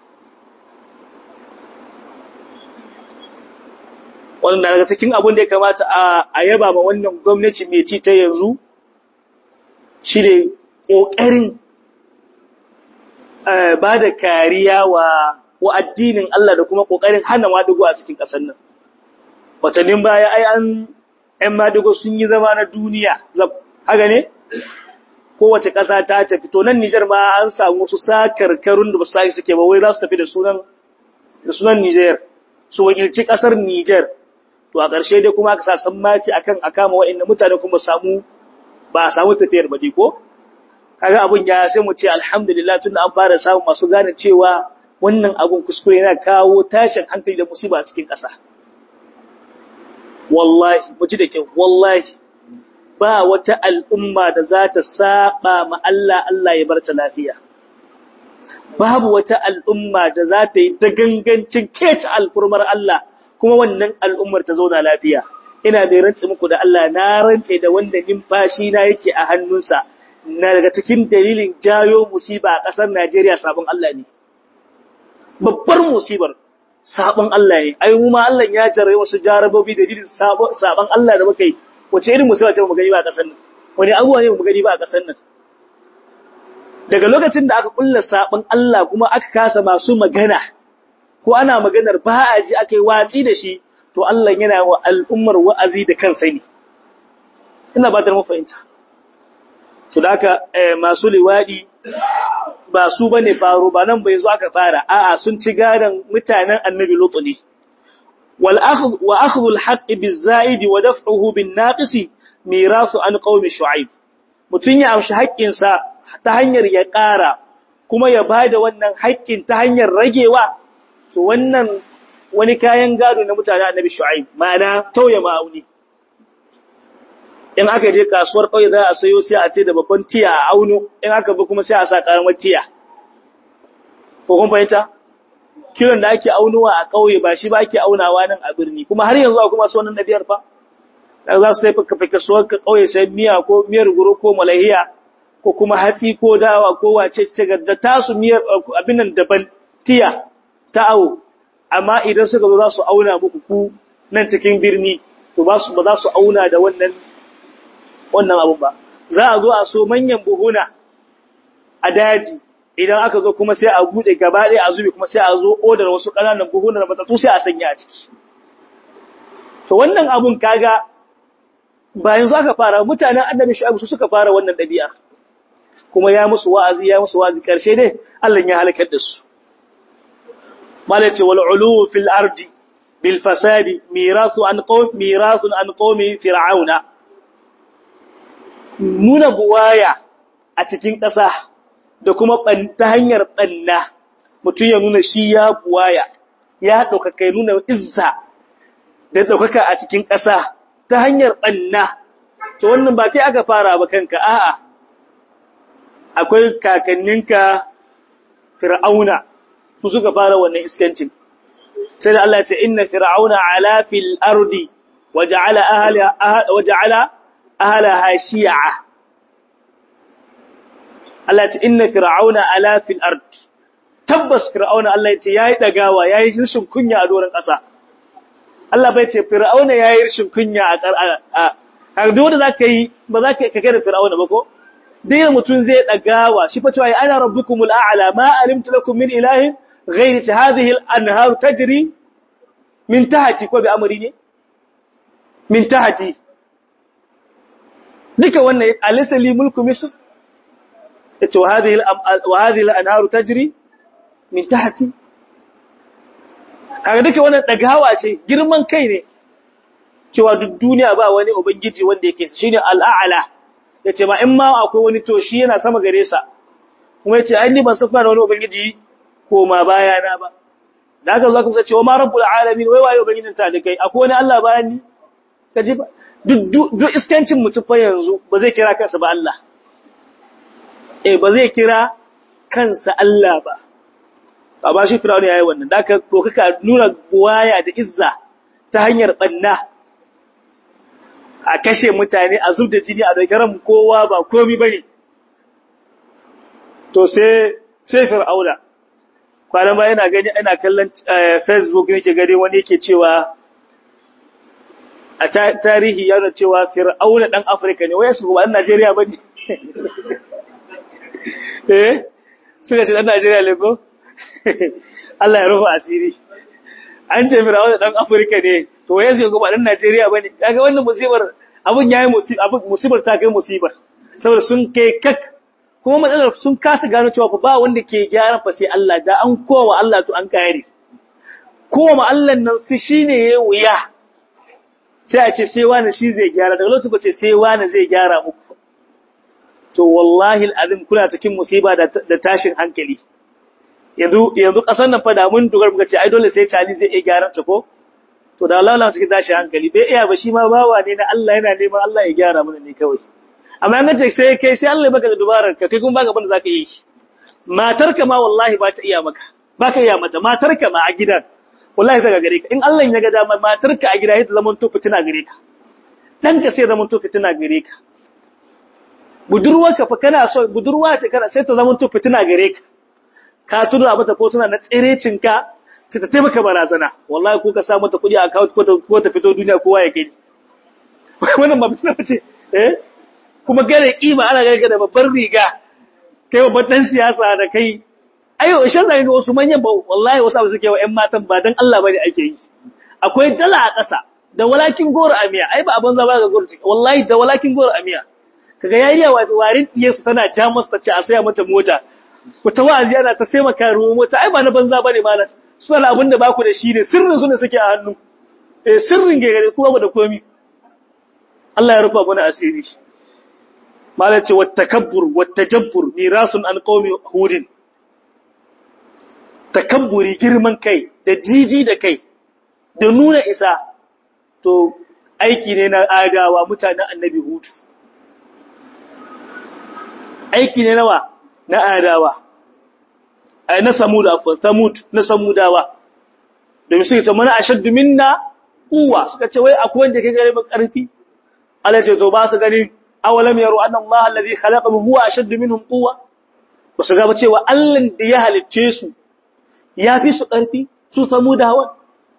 Wanda daga cikin abin da ya kamata a yaba ma wannan gwamnati mai ci ta yanzu shi ne ƙoƙarin ba da kariya wa addinin Allah da kuma ƙoƙarin hana maɗigo a cikin ƙasar nan. Watannin baya ai an ‘yan maɗigo sun yi zama na duniya, haka ne? kowace ƙasa ta tafi to nan Nijar ma an samu wasu sakarkarun da ba su suke ba wai za su tafi da sunan da sunan Nijar su wakilci ƙasar Nijar to a ƙarshe dai kuma aka sa sammaci akan akama wa'annan mutane kuma samu ba a samu tafiyar ba ko kaga abun ya sai mu ce alhamdulillah tunda an fara samun masu gane cewa wannan abun kuskure yana kawo tashin hankali da musiba a cikin ƙasa wallahi mu ji da kyau wallahi ba wata al'umma da za ta saba ma Allah Allah ya barta lafiya babu wata al'umma da za ta yi dagangancin keta alfurmar Allah kuma wannan al'ummar ta zauna lafiya ina mai rantse muku da Allah na rantse da wanda numfashi na yake a hannunsa na daga cikin dalilin jayo musiba a ƙasar Najeriya sabon Allah ne babbar musibar sabon Allah ne ai mu ma Allah ya jarrabe wasu jarabobi dalilin sabon Allah da muka yi wace irin musiba ce mu gani ba a ƙasar nan wani abuwa ne mu gani ba a ƙasar nan daga lokacin da aka kulla sabon Allah kuma aka kasa masu magana ko ana maganar ba a ji aka yi watsi da shi to Allah yana wa al'ummar wa'azi da kansa ne ina ba da mafahimta to da haka masu liwadi ba su bane faro ba nan bai zo aka fara a'a sun ci gadan mutanen annabi lutu ne wal akhdh wa akhdhu al haqq biz zaid wa daf'uhu bin naqisi mirasu an qaumi shu'aib mutun ya amshi haƙƙin sa ta hanyar ya ƙara kuma ya bada wannan haƙƙin ta hanyar ragewa to wannan wani kayan gado na mutanen annabi shu'aib ma'ana tauye ma'auni in aka je kasuwar ƙauye za a sayo sai a ce da babban tiya a auno in aka zo kuma sai a sa karamar tiya ko kun fahimta kilon da ake aunowa a ƙauye ba shi ba ake aunawa nan a birni kuma har yanzu akwai masu wannan ɗabi'ar fa da za su tafi kafa kasuwar ƙauye sai miya ko miyar guro ko malahiya ko kuma hatsi ko dawa ko wace ce da tasu miyar abin nan daban tiya ta awo amma idan suka zo za su auna muku ku nan cikin birni to ba su ba za su auna da wannan wannan abun ba za a zo a so manyan buhuna a daji idan aka zo kuma sai a bude gaba ɗaya a zube kuma sai a zo odar wasu ƙananan buhunan matattu sai a sanya a ciki to wannan abun kaga ba yanzu aka fara mutanen annabi shu'aib su suka fara wannan ɗabi'a kuma ya musu wa'azi ya musu wa'azi karshe dai Allah ya halakar da su malace wal ulu fil ardi bil fasadi mirasu an qawm mirasun an qawmi fir'auna nuna buwaya a cikin ƙasa da kuma ta hanyar ɓanna mutum ya nuna shi ya buwaya ya ɗaukaka ya nuna izza da ɗaukaka a cikin ƙasa ta hanyar ɓanna to wannan ba kai aka fara ba kanka a'a akwai kakanninka fir'auna su suka fara wannan iskancin sai da Allah ya ce inna fir'auna ala fil ardi waja'ala ahliha waja'ala ahlaha shi'a Allah ya ce inna fir'auna ala fil ard tabbas fir'auna Allah ya ce yayi dagawa yayi rishin kunya a doron ƙasa Allah bai ce fir'auna yayi rishin kunya a a duk wanda zaka yi ba za ka kai da fir'auna ba ko dai mutum zai dagawa shi fa cewa ana rabbukumul a'la ma alimtu lakum min ilahin ghayri hadhihi al-anhar tajri min tahti ko bi amri ne min tahti duka wannan alaysa li mulku misr yace wa hadhihi wa hadhihi al-anhar tajri min tahti kaga duka wannan dagawa ce girman kai ne cewa duk duniya ba wani ubangiji wanda yake shine al-a'la yace ma in ma akwai wani to shi yana sama gare sa kuma yace ai ni ban san fara wani ubangiji ko ma baya na ba da haka Allah kuma ce wa ma rabbul alamin wai waye ubangijin ta da kai akwai wani Allah bayan ni kaji ba duk duk iskancin mutum fa yanzu ba zai kira kansa ba Allah eh ba zai kira kansa Allah ba ba shi Fir'auna yayi wannan da haka ko kaka nuna waya da izza ta hanyar banna a kashe mutane a zub da jini a dogaran kowa ba komi bane to sai sai fir'auna kwanan ba yana gani ina kallon facebook nake gani wani yake cewa a tarihi yana cewa fir'auna dan afirka ne wai su ba dan najeriya bane eh suka ce dan najeriya ne ko Allah ya rufa asiri an ce fir'auna dan afirka ne to wai su ba dan najeriya bane kaga wannan musibar abun yayi musibar abun musibar ta kai musibar saboda sun kai kak kuma matsalar sun kasa gano cewa ba wanda ke gyaran fa sai Allah da an kowa Allah to an kare kowa Allah nan su shine yayi wuya sai a ce sai wani shi zai gyara daga lokacin ce sai wani zai gyara muku to wallahi alazim kuna cikin musiba da tashin hankali yanzu yanzu kasar nan fa da mun dogar muka ce ai dole sai tali zai iya gyaran ta ko to da Allah na cikin tashin hankali bai iya ba shi ma bawa ne na Allah yana neman Allah ya gyara mana ne kawai amma an ce sai kai sai Allah ya baka da dubarar ka kai kuma baka banda zaka yi shi matarka ma wallahi ba ta iya maka baka iya mata matarka ma a gidan wallahi daga gare ka in Allah ya ga dama matarka a gida ita zaman to fitina gare ka dan ka sai zaman to fitina gare ka budurwarka fa kana so budurwa ce kana sai ta zaman to fitina gare ka ka tura mata ko tana na tsirecin ka sai ta taimaka barazana wallahi ko ka sa mata kuɗi a account ko ta ko ta fito duniya kowa ya gani wannan ba fitina ce eh kuma gare kima ana gare ka da babbar riga kai babban dan siyasa da kai ayo shan zai ga wasu manyan ba wallahi wasu abu suke wa ƴan matan ba dan Allah bane ake yi akwai dala a ƙasa da walakin goro amiya ai ba abin zaba ga goro wallahi da walakin goro amiya kaga yariya warin diye su tana ja masa ta ce a saya mata mota wata wa'azi ana ta sai maka ruwa mota ai ba na banza bane malam su wala abin da ba ku da shi ne sirrin su ne suke a hannu eh sirrin gare kuma da komi Allah ya rufa mana asiri malam ce wat takabbur wat tajabbur mirasun an qaumi hudin takabburi girman kai da jiji da kai da nuna isa to aiki ne na adawa mutanen annabi hutu aiki ne nawa na adawa ai na samud afwan samud na samudawa domin suka ce mana ashaddu minna quwwa suka ce wai akwai wanda ke gare mu karfi Allah ce to ba su gani awalam yaru anna Allah alladhi khalaqahum huwa ashaddu minhum quwwa ba su ga ba cewa Allah da ya halicce su ya fi su ƙarfi su samu da hawan.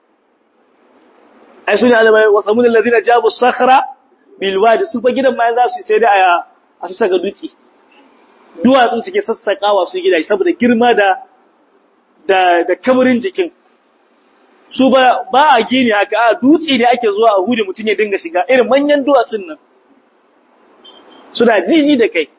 Ai, su ne alamai wa samu da lalzina jabu sakara bilwa da su fa gidan ma za su sai da a su saka dutse. Duwatsu suke sassaƙawa su gida saboda girma da da da kamarin jikin. Su ba ba a gini haka a dutse ne ake zuwa a hude mutum ya dinga shiga irin manyan duwatsun nan. Suna jiji da kai.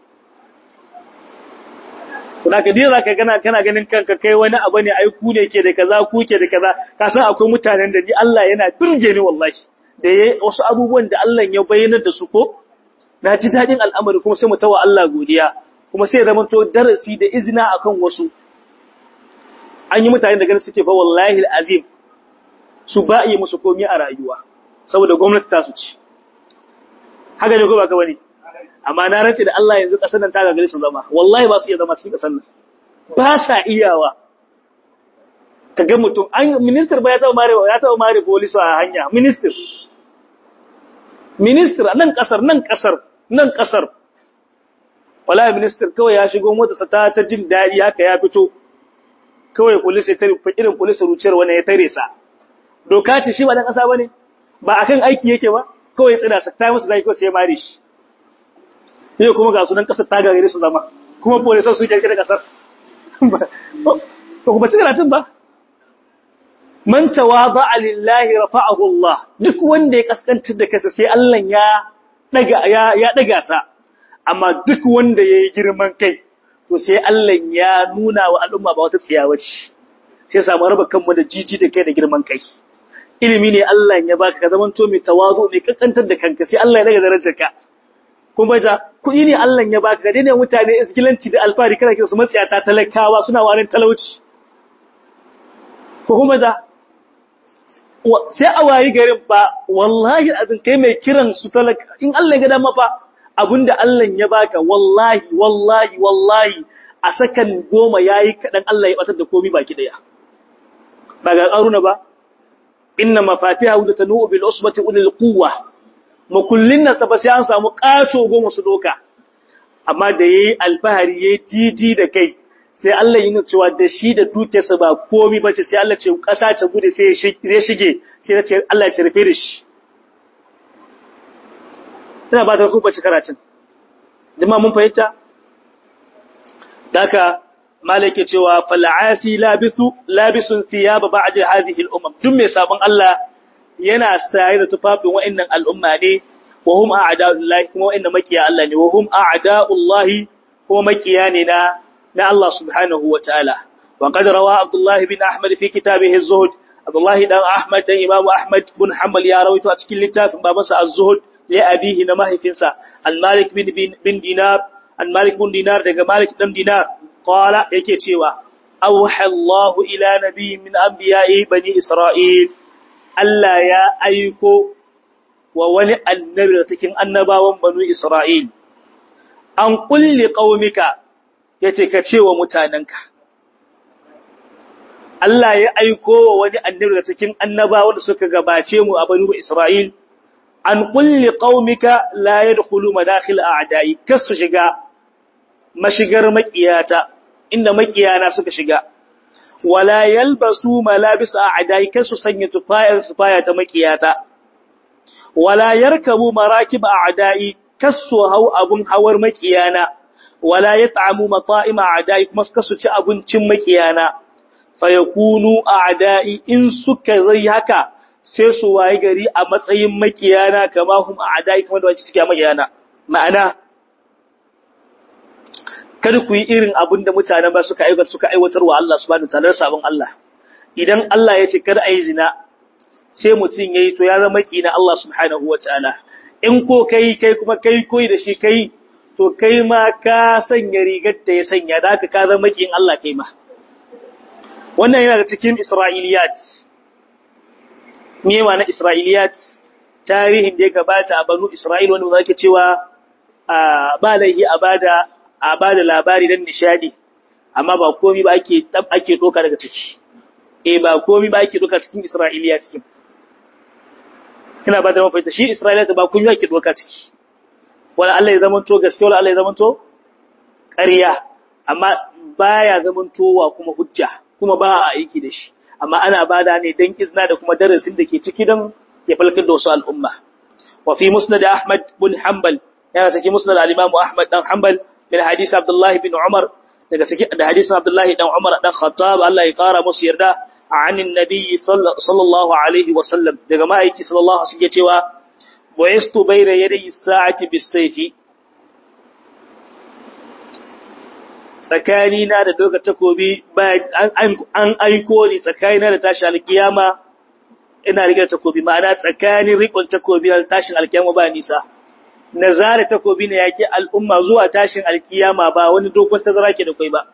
kuna ka dira ka gana kana ganin kanka kai wani abu ne ai ku ne ke da kaza ku ke da kaza ka san akwai mutanen da ni Allah yana birge ni wallahi da yayi wasu abubuwan da Allah ya bayyana da su ko na ji dadin al'amari kuma sai mu tawa Allah godiya kuma sai zama to darasi da izina akan wasu an yi mutanen da ganin suke fa wallahi alazim su ba yi musu komai a rayuwa saboda gwamnati ta su ci haka ne ko ba ka bane amma na race da Allah yanzu kasar nan ta gagare su zama wallahi ba su iya zama cikin kasar nan ba sa iyawa kaga mutum an minister ba ya taba mare ya taba mare police a hanya minister minister nan kasar nan kasar nan kasar wallahi minister kawai ya shigo mota sa ta ta jin dadi haka ya fito kawai police ya tare irin police ruciyar wani ya tare sa doka ce shi ba dan kasa bane ba akan aiki yake ba kawai tsira sa ta musu zai ko sai mare shi ne kuma ga sunan kasar ta gagare su zama kuma polisan su kirkira kasar ba kuma ci karatun ba man tawada'a lillahi rafa'ahu Allah duk wanda ya kaskantar da kansa sai Allah ya daga ya ya daga sa amma duk wanda yayi girman kai to sai Allah ya nuna wa al'umma ba wata tsiyawa ce sai samu raba kanmu da jiji da kai da girman kai ilimi ne Allah ya baka ka zaman to mai tawazu mai kankantar da kanka sai Allah ya daga darajarka kuma ja kuɗi ne Allah ya baka ga ne mutane isgilanci da alfari kana kira su matsiyata talakawa suna warin talauci ko kuma da sai a wayi garin ba wallahi azin kai mai kiran su talaka in Allah ya ga dama fa abinda Allah ya baka wallahi wallahi wallahi a sakan goma yayi kadan Allah ya batar da komai baki daya ba ga karuna ba inna mafatihahu latanu bil usbati ulil quwwa makullin nasa ba sai an samu ƙato goma su doka amma da yayi alfahari yayi titi da kai sai Allah yi cewa da shi da dukiyarsa ba komai bace sai Allah ce ƙasa ta gude sai ya shige sai ya ce Allah ya rufe da shi ina ba ta ku bace karatun jama'a mun fahimta daka malake cewa fal'asi labisu labisun thiyaba ba'da hadhihi al-umam duk mai sabon Allah yana saye da tufafin wa'annan al'umma ne wa hum a'da'ullahi kuma wa'inda makiya Allah ne wa hum a'da'ullahi kuma makiya ne na na Allah subhanahu wa ta'ala wa qad rawa Abdullah bin Ahmad fi kitabihi az-Zuhd Abdullah dan Ahmad dan Imam Ahmad bin Hanbal ya rawaito a cikin littafin babansa az-Zuhd li abihi na mahaifinsa al-Malik bin bin Dinar al-Malik bin Dinar daga Malik dan Dinar qala yake cewa awha Allah ila nabiyyin min anbiya'i bani Isra'il Allah ya aiko wa wani annabi da cikin annabawan banu Isra'il an kulli qaumika yace ka ce wa mutananka Allah ya aiko wa wani annabi da cikin annabawan da suka gabace mu a banu Isra'il an kulli qaumika la yadkhulu madakhil a'da'i kasu shiga mashigar makiyata inda makiyana suka shiga wala yalbasu malabis a'da'i kasu sanya tufayar tufaya ta makiyata wala yarkabu marakib a'da'i kasu hau abun hawar makiyana wala yat'amu mata'im a'da'i kuma kasu ci abincin makiyana fayakunu a'da'i in suka zai haka sai su waye gari a matsayin makiyana kama hum a'da'i kuma da wace suke makiyana ma'ana kada ku yi irin abin da mutanen ba suka aiwatar suka aiwatar wa Allah subhanahu wataala sabon Allah idan Allah ya ce kada ayi zina sai mutum yayi to ya zama kina Allah subhanahu wataala in ko kai kai kuma kai koyi da shi kai to kai ma ka sanya rigar da ya sanya da haka ka zama kin Allah kai ma wannan yana da cikin Isra'iliyat me na Isra'iliyat tarihin da ya gabata a banu Isra'il wanda zaka cewa ba laihi a bada a ba da labari don nishadi amma ba komi ba ake ake doka daga ciki eh ba komi ba ake doka cikin Isra'iliya cikin ina ba ta mafaita shi Isra'iliya ba komi ake doka ciki wala Allah ya zamanto gaskiya wala Allah ya zamanto ƙarya amma baya zamantowa kuma hujja kuma ba a aiki da shi amma ana bada ne dan izna da kuma darasin da ke ciki don ya falkar da wasu al'umma wa fi musnad Ahmad bin Hanbal ya saki musnad al-Imam Ahmad dan Hanbal من حديث عبد الله بن عمر daga cikin da hadisin Abdullahi dan Umar dan Khattab Allah ya kara musu yarda anin nabi sallallahu alaihi wasallam daga ma'aiki sallallahu alaihi wasallam cewa bu'istu bayna yaday sa'ati bis-sayfi tsakani na da doka takobi an aiko ni tsakani na da tashi alkiyama ina rike takobi ma'ana tsakanin rikon takobi da tashin alkiyama ba nisa na zare takobi na yake al'umma zuwa tashin alkiyama ba wani dogon tazara ke da kai ba.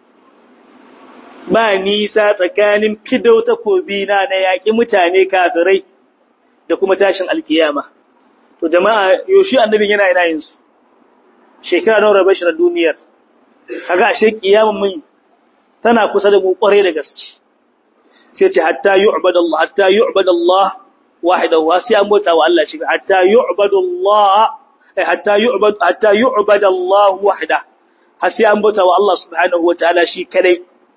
Ba nisa tsakanin fidau takobi na na yaƙi mutane kafirai da kuma tashin alkiyama. To jama'a yoshi annabin yana yana yin su. Shekara nawa rabe shi na duniyar. Kaga ashe kiyama mun tana kusa da mu kware da gaske. Sai ce hatta yu'badallah hatta yu'badallah wahidahu sai an bauta wa Allah shi hatta yu'badallah hatta yu'bad hatta yu'bad Allah wahda har sai an bauta wa Allah subhanahu wataala shi kadai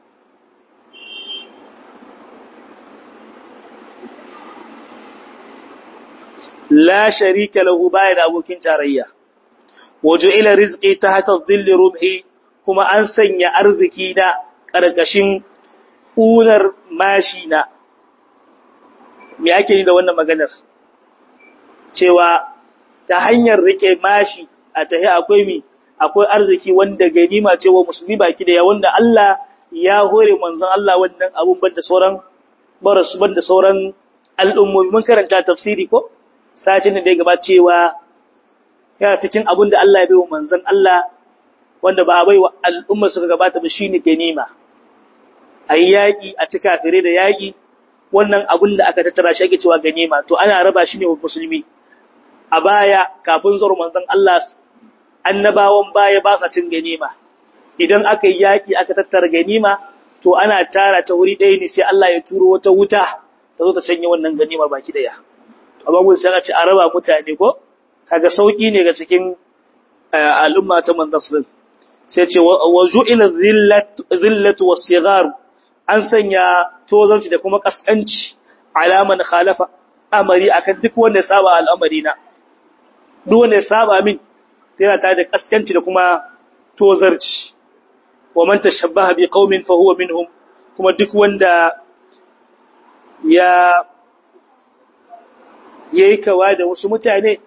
la sharika lahu baya da abokin tarayya waja'ila rizqi tahta dhilli rumhi kuma an sanya arziki na karkashin unar mashi na me ake yi da wannan maganar cewa ta hanyar rike mashi a tahi akwai mi akwai arziki wanda ganima ce wa musulmi baki da ya wanda Allah ya hore manzon Allah wannan abun banda sauran barasu banda sauran al'ummomi mun karanta tafsiri ko satin da ya gaba cewa yana cikin abun da Allah ya bai wa manzon Allah wanda ba a bai wa al'umma suka gabata ba shine ganima ayi yaki a cika fire da yaki wannan abun da aka tattara shi ake cewa ganima to ana raba shi ne wa musulmi a baya kafin zuwa manzon Allah annabawan baya ba sa cin ganima idan aka yi yaki aka tattara ganima to ana tara ta wuri ɗaya ne sai Allah ya turo wata wuta ta zo ta canye wannan ganimar baki daya amma mun sai ce a raba mutane ko kaga sauki ne ga cikin al'umma ta manzon sallallahu sai ce wa ju'ila dhillatu was-sighar an sanya tozanci da kuma kaskanci alaman khalafa amari akan duk wanda ya saba al'amari na duk wanda ya saba min yana tare da kaskanci da kuma tozarci wa man tashabbaha bi qaumin fa huwa minhum kuma duk wanda ya yayi kawa da wasu mutane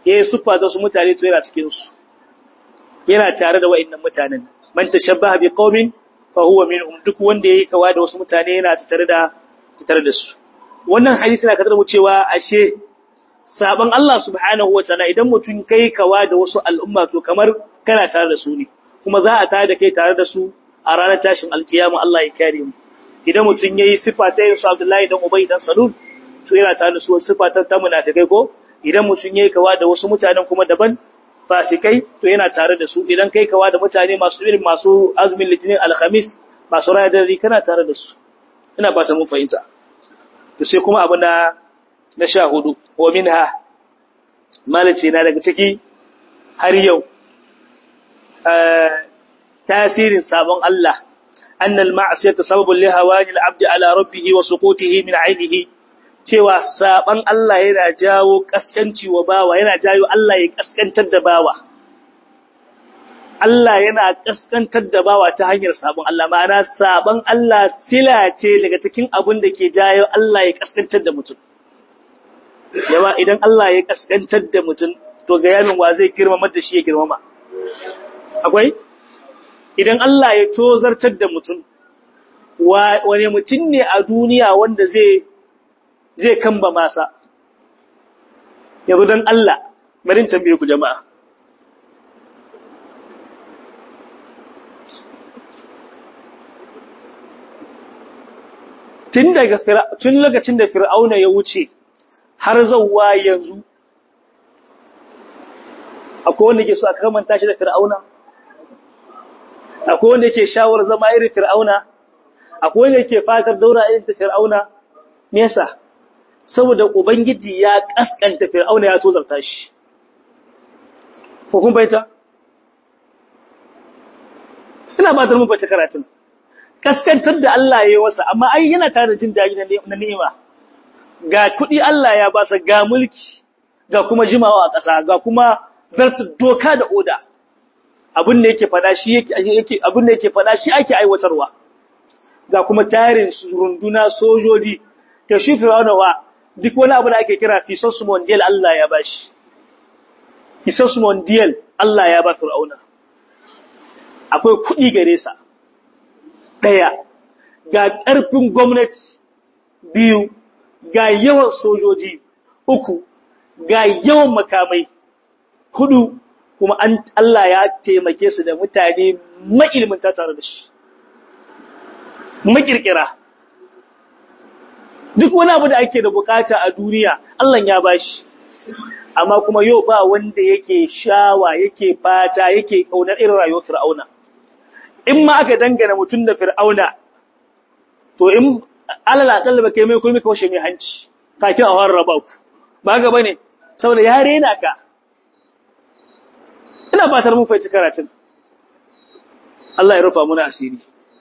yayi sufa da su mutane to yana cikin su yana tare da wa'annan mutanen man tashabbaha bi qaumin fa huwa minhum duk wanda yayi kawa da wasu mutane yana tare da tare da su wannan hadisi na kadar mu cewa ashe saban Allah subhanahu wataala idan mutum kai kawa da wasu al'umma to kamar kana tare da su ne kuma za a tare da kai tare da su a ranar tashin alkiyama Allah ya kare mu idan mutum yayi sifa ta yin su Abdullahi dan Ubay dan Salul to yana tare da su sifa ta ta munafikai ko idan mutum yayi kawa da wasu mutanen kuma daban fasikai to yana tare da su idan kai kawa da mutane masu irin masu azumin litinin alhamis masu raya dare kana tare da su ina ba ta mun fahimta to sai kuma abu na na sha hudu wa minha malace na daga ciki har yau tasirin sabon Allah annal ma'siyata sababun li hawani al-abd ala rabbih wa suqutihi min 'ainihi cewa saban Allah yana jawo kaskanci wa bawa yana jawo Allah ya kaskantar da bawa Allah yana kaskantar da bawa ta hanyar sabon Allah ma'ana sabon Allah sila ce daga cikin abin da ke jawo Allah ya kaskantar da mutum yawa idan Allah ya kaskantar da mutum to ga yamin wa zai girmama da shi ya girmama akwai idan Allah ya tozartar da mutum wane mutum ne a duniya wanda zai zai kamba masa yanzu don Allah barin tambaye ku jama'a tun daga tun lokacin da fir'auna ya wuce har zawwa yanzu akwai wanda ke so a kamanta shi da fir'auna akwai wanda ke shawar zama irin fir'auna akwai wanda ke fatar daura irin ta fir'auna me yasa saboda ubangiji ya kaskanta fir'auna ya tozarta shi ko kun baita ina ba da mun bace karatun kaskantar da Allah ya yi wasa amma ai yana tare da jin daɗi na ni'ima ga kuɗi Allah ya ba sa ga mulki ga kuma jimawa a ƙasa ga kuma zartar doka da oda abin da yake fada shi yake abin da yake fada shi ake aiwatarwa ga kuma tarin runduna sojoji ta shi fir'auna wa duk wani abu da ake kira fisos mondial Allah ya bashi fisos mondial Allah ya ba fir'auna akwai kuɗi gare sa ɗaya ga ƙarfin gwamnati biyu ga yawan sojoji uku ga yawan makamai hudu kuma an Allah ya taimake su da mutane mailminta tare da shi makirkira duk wani abu da ake da bukata a duniya Allah ya bashi amma kuma yau ba wanda yake shawa yake fata yake kaunar irin rayuwar fir'auna in ma aka dangana mutum da fir'auna to in alala kallaba kai mai komai kawashe mai hanci kakin a horar raba ku ba ga bane saboda ya rena ka ina fatar mun fahimci karatun Allah ya rufa muna asiri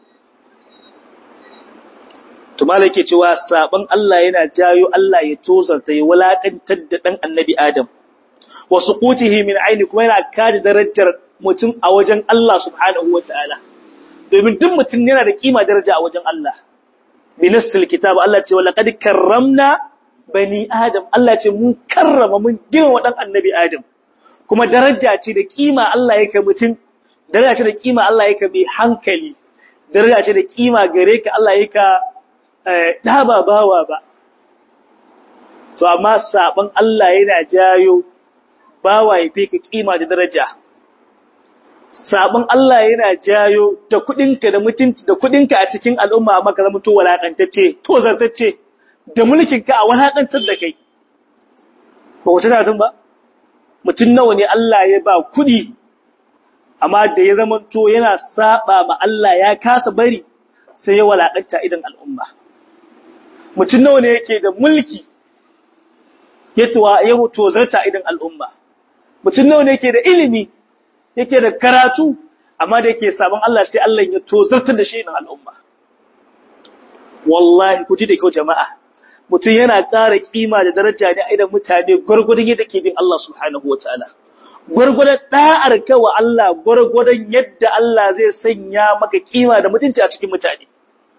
to malake cewa saban Allah yana jayo Allah ya tozarta ya walakantar da dan annabi Adam wa suqutihi min aini kuma yana kada darajar mutum a wajen Allah subhanahu wataala domin duk mutum yana da kima daraja a wajen Allah binassil kitab Allah ce wala qad karramna bani adam Allah ce mun karrama mun girma dan annabi Adam kuma daraja ce da kima Allah yake mutum daraja ce da kima Allah yake mai hankali daraja ce da kima gare ka Allah yake da ba bawa ba to amma saban Allah yana jayo bawa ya fi ka kima da daraja sabon Allah yana jayo da kudinka da mutunci da kudinka a cikin al'umma amma ka zama to walakantacce to zartacce da mulkinka a walakantar da kai ba ku tana tun ba mutum nawa ne Allah ya ba kudi amma da ya zama to yana saba ma Allah ya kasa bari sai ya walakanta idan al'umma mutum nawa ne yake da mulki ya tuwa ya tozarta idan al'umma mutum nawa ne yake da ilimi yake da karatu amma da yake sabon Allah sai Allah ya tozartar da shi idan al'umma wallahi ku ji da kyau jama'a mutum yana ƙara kima da daraja ne a idan mutane gwargwadon yadda ke bin Allah subhanahu wataala gwargwadon da'ar ka wa Allah gwargwadon yadda Allah zai sanya maka kima da mutunci a cikin mutane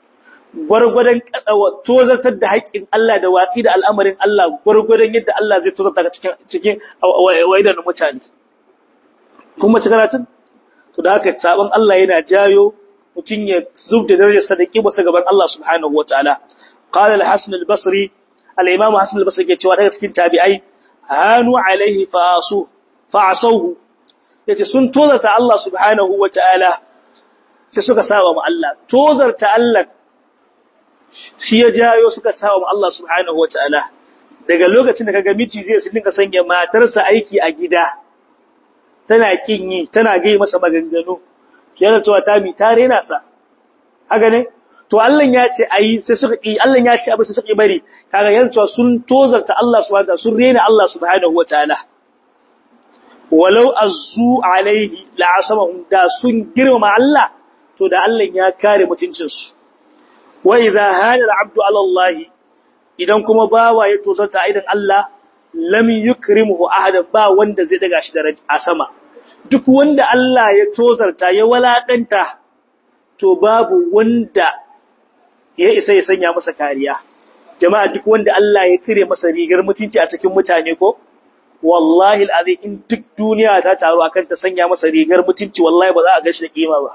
gwargwadon tozartar da haƙƙin Allah da watsi da al'amarin Allah gwargwadon yadda Allah zai tozarta cikin cikin waidan mutane kuma ci karatun to da haka sabon Allah yana jayo mutum ya zub da darajar sadaki ba sa gaban Allah subhanahu wataala qala al-hasan al-basri al-imam hasan al-basri ke cewa daga cikin tabi'ai hanu alaihi fa'asu fa'asuhu yace sun tozarta Allah subhanahu wataala sai suka saba ma Allah tozarta Allah shi ya jayo suka saba ma Allah subhanahu wataala daga lokacin da kaga miji zai su dinka sanya matarsa aiki a gida tana kin yi tana gai masa maganganu yana cewa ta mi ta rena sa haka ne to Allah ya ce ayi sai suka yi Allah ya ce abu sai suka bari kaga yana cewa sun tozarta Allah subhanahu wataala sun rena Allah subhanahu wataala walau azzu alaihi la'asamahum da sun girmama Allah to da Allah ya kare mutuncinsu wa idza hada al'abdu ala Allah idan kuma bawa ya tozarta aidan Allah lam yukrimuhu ahadan ba wanda zai daga shi daraja a sama duk wanda Allah ya tozarta ya walakanta to babu wanda ya isa ya sanya masa kariya jama'a duk wanda Allah ya cire masa rigar mutunci a cikin mutane ko wallahi al'azim in duk duniya ta taru akan ta sanya masa rigar mutunci wallahi ba za a ga shi da kima ba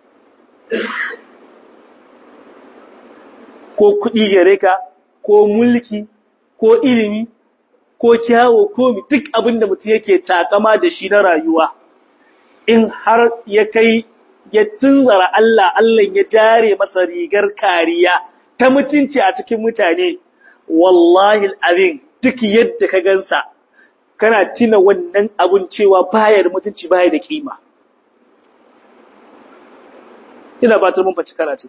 ko kuɗi gare ka ko mulki ko ilimi ko kyawo ko duk abin da mutum yake takama da shi na rayuwa in har ya kai ya tunzara Allah Allah ya jare masa rigar kariya ta mutunci a cikin mutane wallahi al'azim duk yadda ka gansa kana tina wannan abun cewa baya da mutunci baya da kima ina ba ta mun faci karatu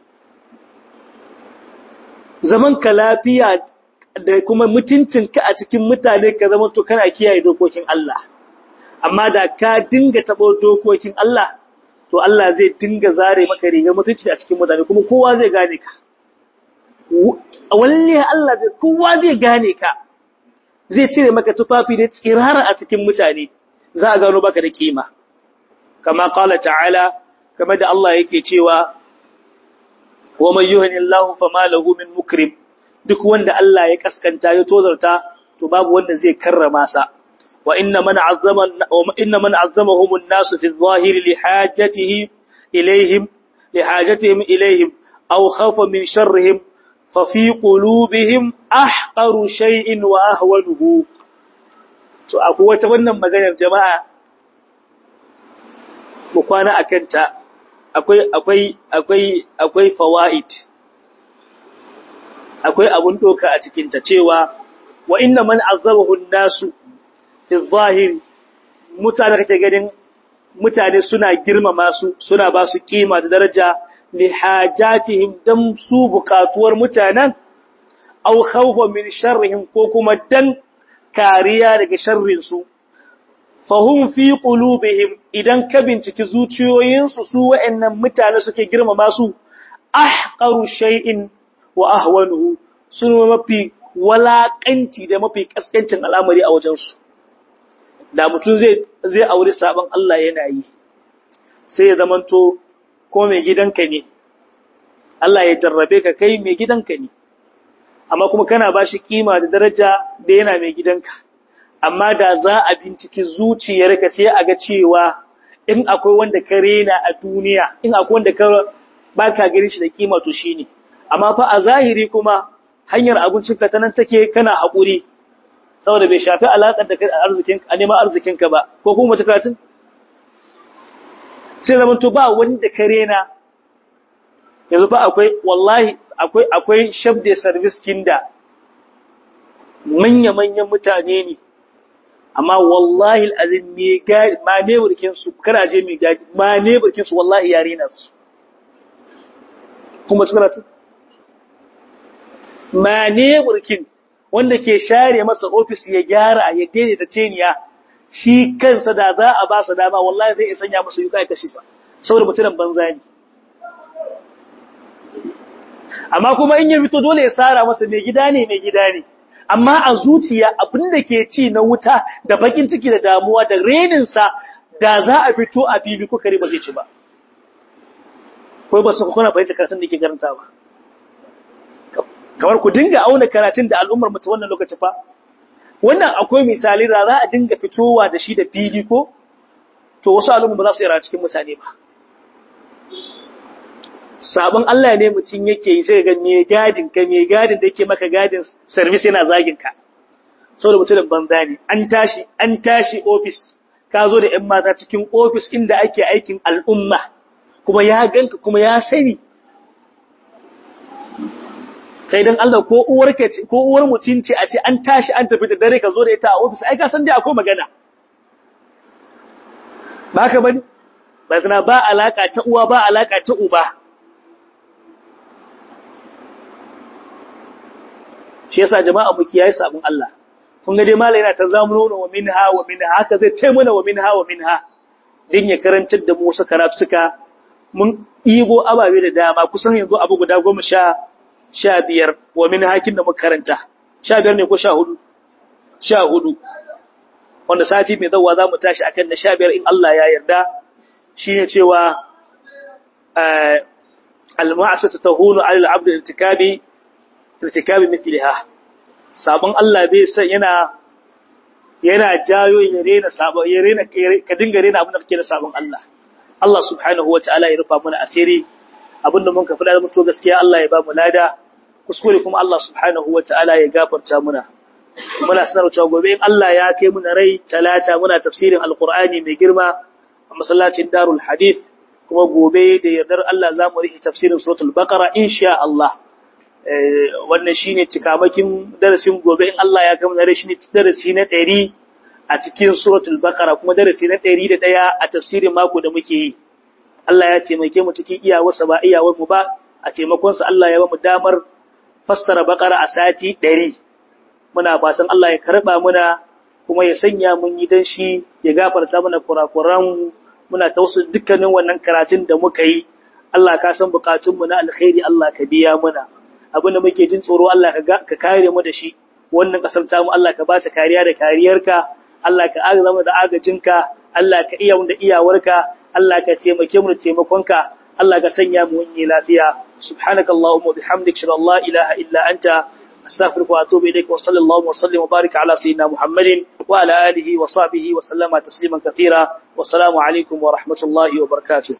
zaman ka lafiya da kuma mutuncinka a cikin mutane ka zama to kana kiyaye dokokin Allah amma da ka dinga tabo dokokin Allah to Allah zai dinga zare maka rigar mutunci a cikin mutane kuma kowa zai gane ka wallahi Allah zai kowa zai gane ka zai cire maka tufafi da tsirara a cikin mutane za a gano baka da kima kama qala ta'ala kamar da Allah yake cewa wa man yuhinillahu fama lahu min mukrim duk wanda Allah ya kaskanta ya tozarta to babu wanda zai karrama sa wa inna man azzama wa inna man azzamahum an-nas fi adh-dhahiri li hajatihi ilayhim li hajatihim ilayhim aw khafa min sharrihim fa fi qulubihim ahqaru shay'in wa ahwanuhu to akwai wata wannan maganar jama'a mu kwana akanta akwai akwai akwai akwai fawaid akwai abun doka a cikin ta cewa wa inna man azabahu an-nasu fi zahiri mutane kake ganin mutane suna girmama su suna ba su kima da daraja li hajatihim dan su bukatuwar mutanen aw khawfa min sharrihim ko kuma dan kariya daga sharrin su fahum fi qulubihim idan ka binciki zuciyoyinsu su wa'annan mutane suke girmama su ahqaru shay'in wa ahwanuhu sun mafi walakanci da mafi kaskancin al'amari a wajensu da mutum zai zai aure sabon Allah yana yi sai ya zamanto ko mai gidanka ne Allah ya jarrabe ka kai mai gidanka ne amma kuma kana bashi kima da daraja da yana mai gidanka amma da za a binciki zuciyarka sai a ga cewa in akwai wanda ka rena a duniya in akwai wanda ka baka gani shi da kima to shine amma fa a zahiri kuma hanyar abincinka ta nan take kana haƙuri saboda bai shafi alaƙar da arzikin a neman arzikinka ba ko kuma mace karatun sai zaman to ba wanda ka rena yanzu fa akwai wallahi akwai akwai shabde service kinda manya-manyan mutane ne amma wallahi al'azim me gadi ma ne burkin su karaje me gadi ma ne burkin su wallahi yare na su kuma cikin ratu ma ne burkin wanda ke share masa ofis ya gyara ya daidaita ceniya shi kansa da za a ba sa dama wallahi zai sanya masa yuka ya kashe sa saboda mutumin banza ne amma kuma in ya fito dole ya sara masa mai gida ne mai gida ne amma a zuciya abin da ke ci na wuta da bakin ciki da damuwa da reninsa da za a fito a fili ko kare ba zai ci ba kai ba su kuna fahimta karatun da ke karanta ba kamar ku dinga auna karatun da al'ummar mu ta wannan lokaci fa wannan akwai misali da za a dinga fitowa da shi da fili ko to wasu al'umma ba za su yi cikin mutane ba sabon Allah ne mutum yake yi sai ga me gadin ka me gadin da yake maka gadin service yana zagin ka saboda mutumin banza ne an tashi an tashi office ka zo da ƴan mata cikin office inda ake aikin al'umma kuma ya ganka kuma ya sani kai dan Allah ko uwar ka ce ko uwar mutum ce a ce an tashi an tafi da dare ka zo da ita a office ai ka san dai akwai magana ba ka bane ba zina ba alaka ta uwa ba alaka ta uba shi yasa jama'a mu kiyaye sabon Allah kun ga dai malai yana ta zamuno wa minha wa minha haka zai taimuna wa minha wa minha din ya karantar da mu wasu karatu suka mun ibo ababe da dama kusan yanzu abu guda goma sha sha biyar wa min hakin da muka karanta sha biyar ne ko sha hudu sha hudu wanda sati mai zawa za mu tashi akan na sha biyar in Allah ya yarda shine cewa al-ma'asatu tahunu 'ala al-'abd irtikabi irtikabi mithliha sabon Allah bai san yana yana jayo ya rena sabon ya rena ka dinga rena abin da kake da sabon Allah Allah subhanahu wataala ya rufa mana asiri abinda mun ka fada mutu gaskiya Allah ya ba mu lada kuskure kuma Allah subhanahu wataala ya gafarta muna muna sanar cewa gobe in Allah ya kai mu rai talata muna tafsirin alqur'ani mai girma a masallacin Darul Hadith kuma gobe da yardar Allah za mu rihi tafsirin suratul Baqara insha Allah wannan shine cikamakin darasin gobe in Allah ya kai mu rai shine darasi na 100 a cikin suratul Baqara kuma darasi na 101 a tafsirin mako da muke yi Allah ya taimake mu cikin iyawarsa ba iyawar mu ba a taimakonsa Allah ya ba mu damar fassara bakara a sati 100 muna fatan Allah ya karba muna kuma ya sanya mun yi dan shi ya gafarta mana kurakuran muna tausa dukkanin wannan karatun da muka yi Allah ka san bukatun mu na alkhairi Allah ka biya muna abinda muke jin tsoro Allah ka kare mu da shi wannan kasar ta mu Allah ka ba ta kariya da kariyarka Allah ka agaza mu da agajinka Allah ka iya mu da iyawarka Allah ka taimake mu da taimakonka Allah ka sanya mu wani lafiya subhanakallahumma bihamdika shalla la ilaha illa anta astaghfiruka wa atubu ilayk wa sallallahu wa sallim wa barik ala sayyidina muhammadin wa ala alihi wa sahbihi wa sallama tasliman katira wa assalamu alaikum wa rahmatullahi wa barakatuh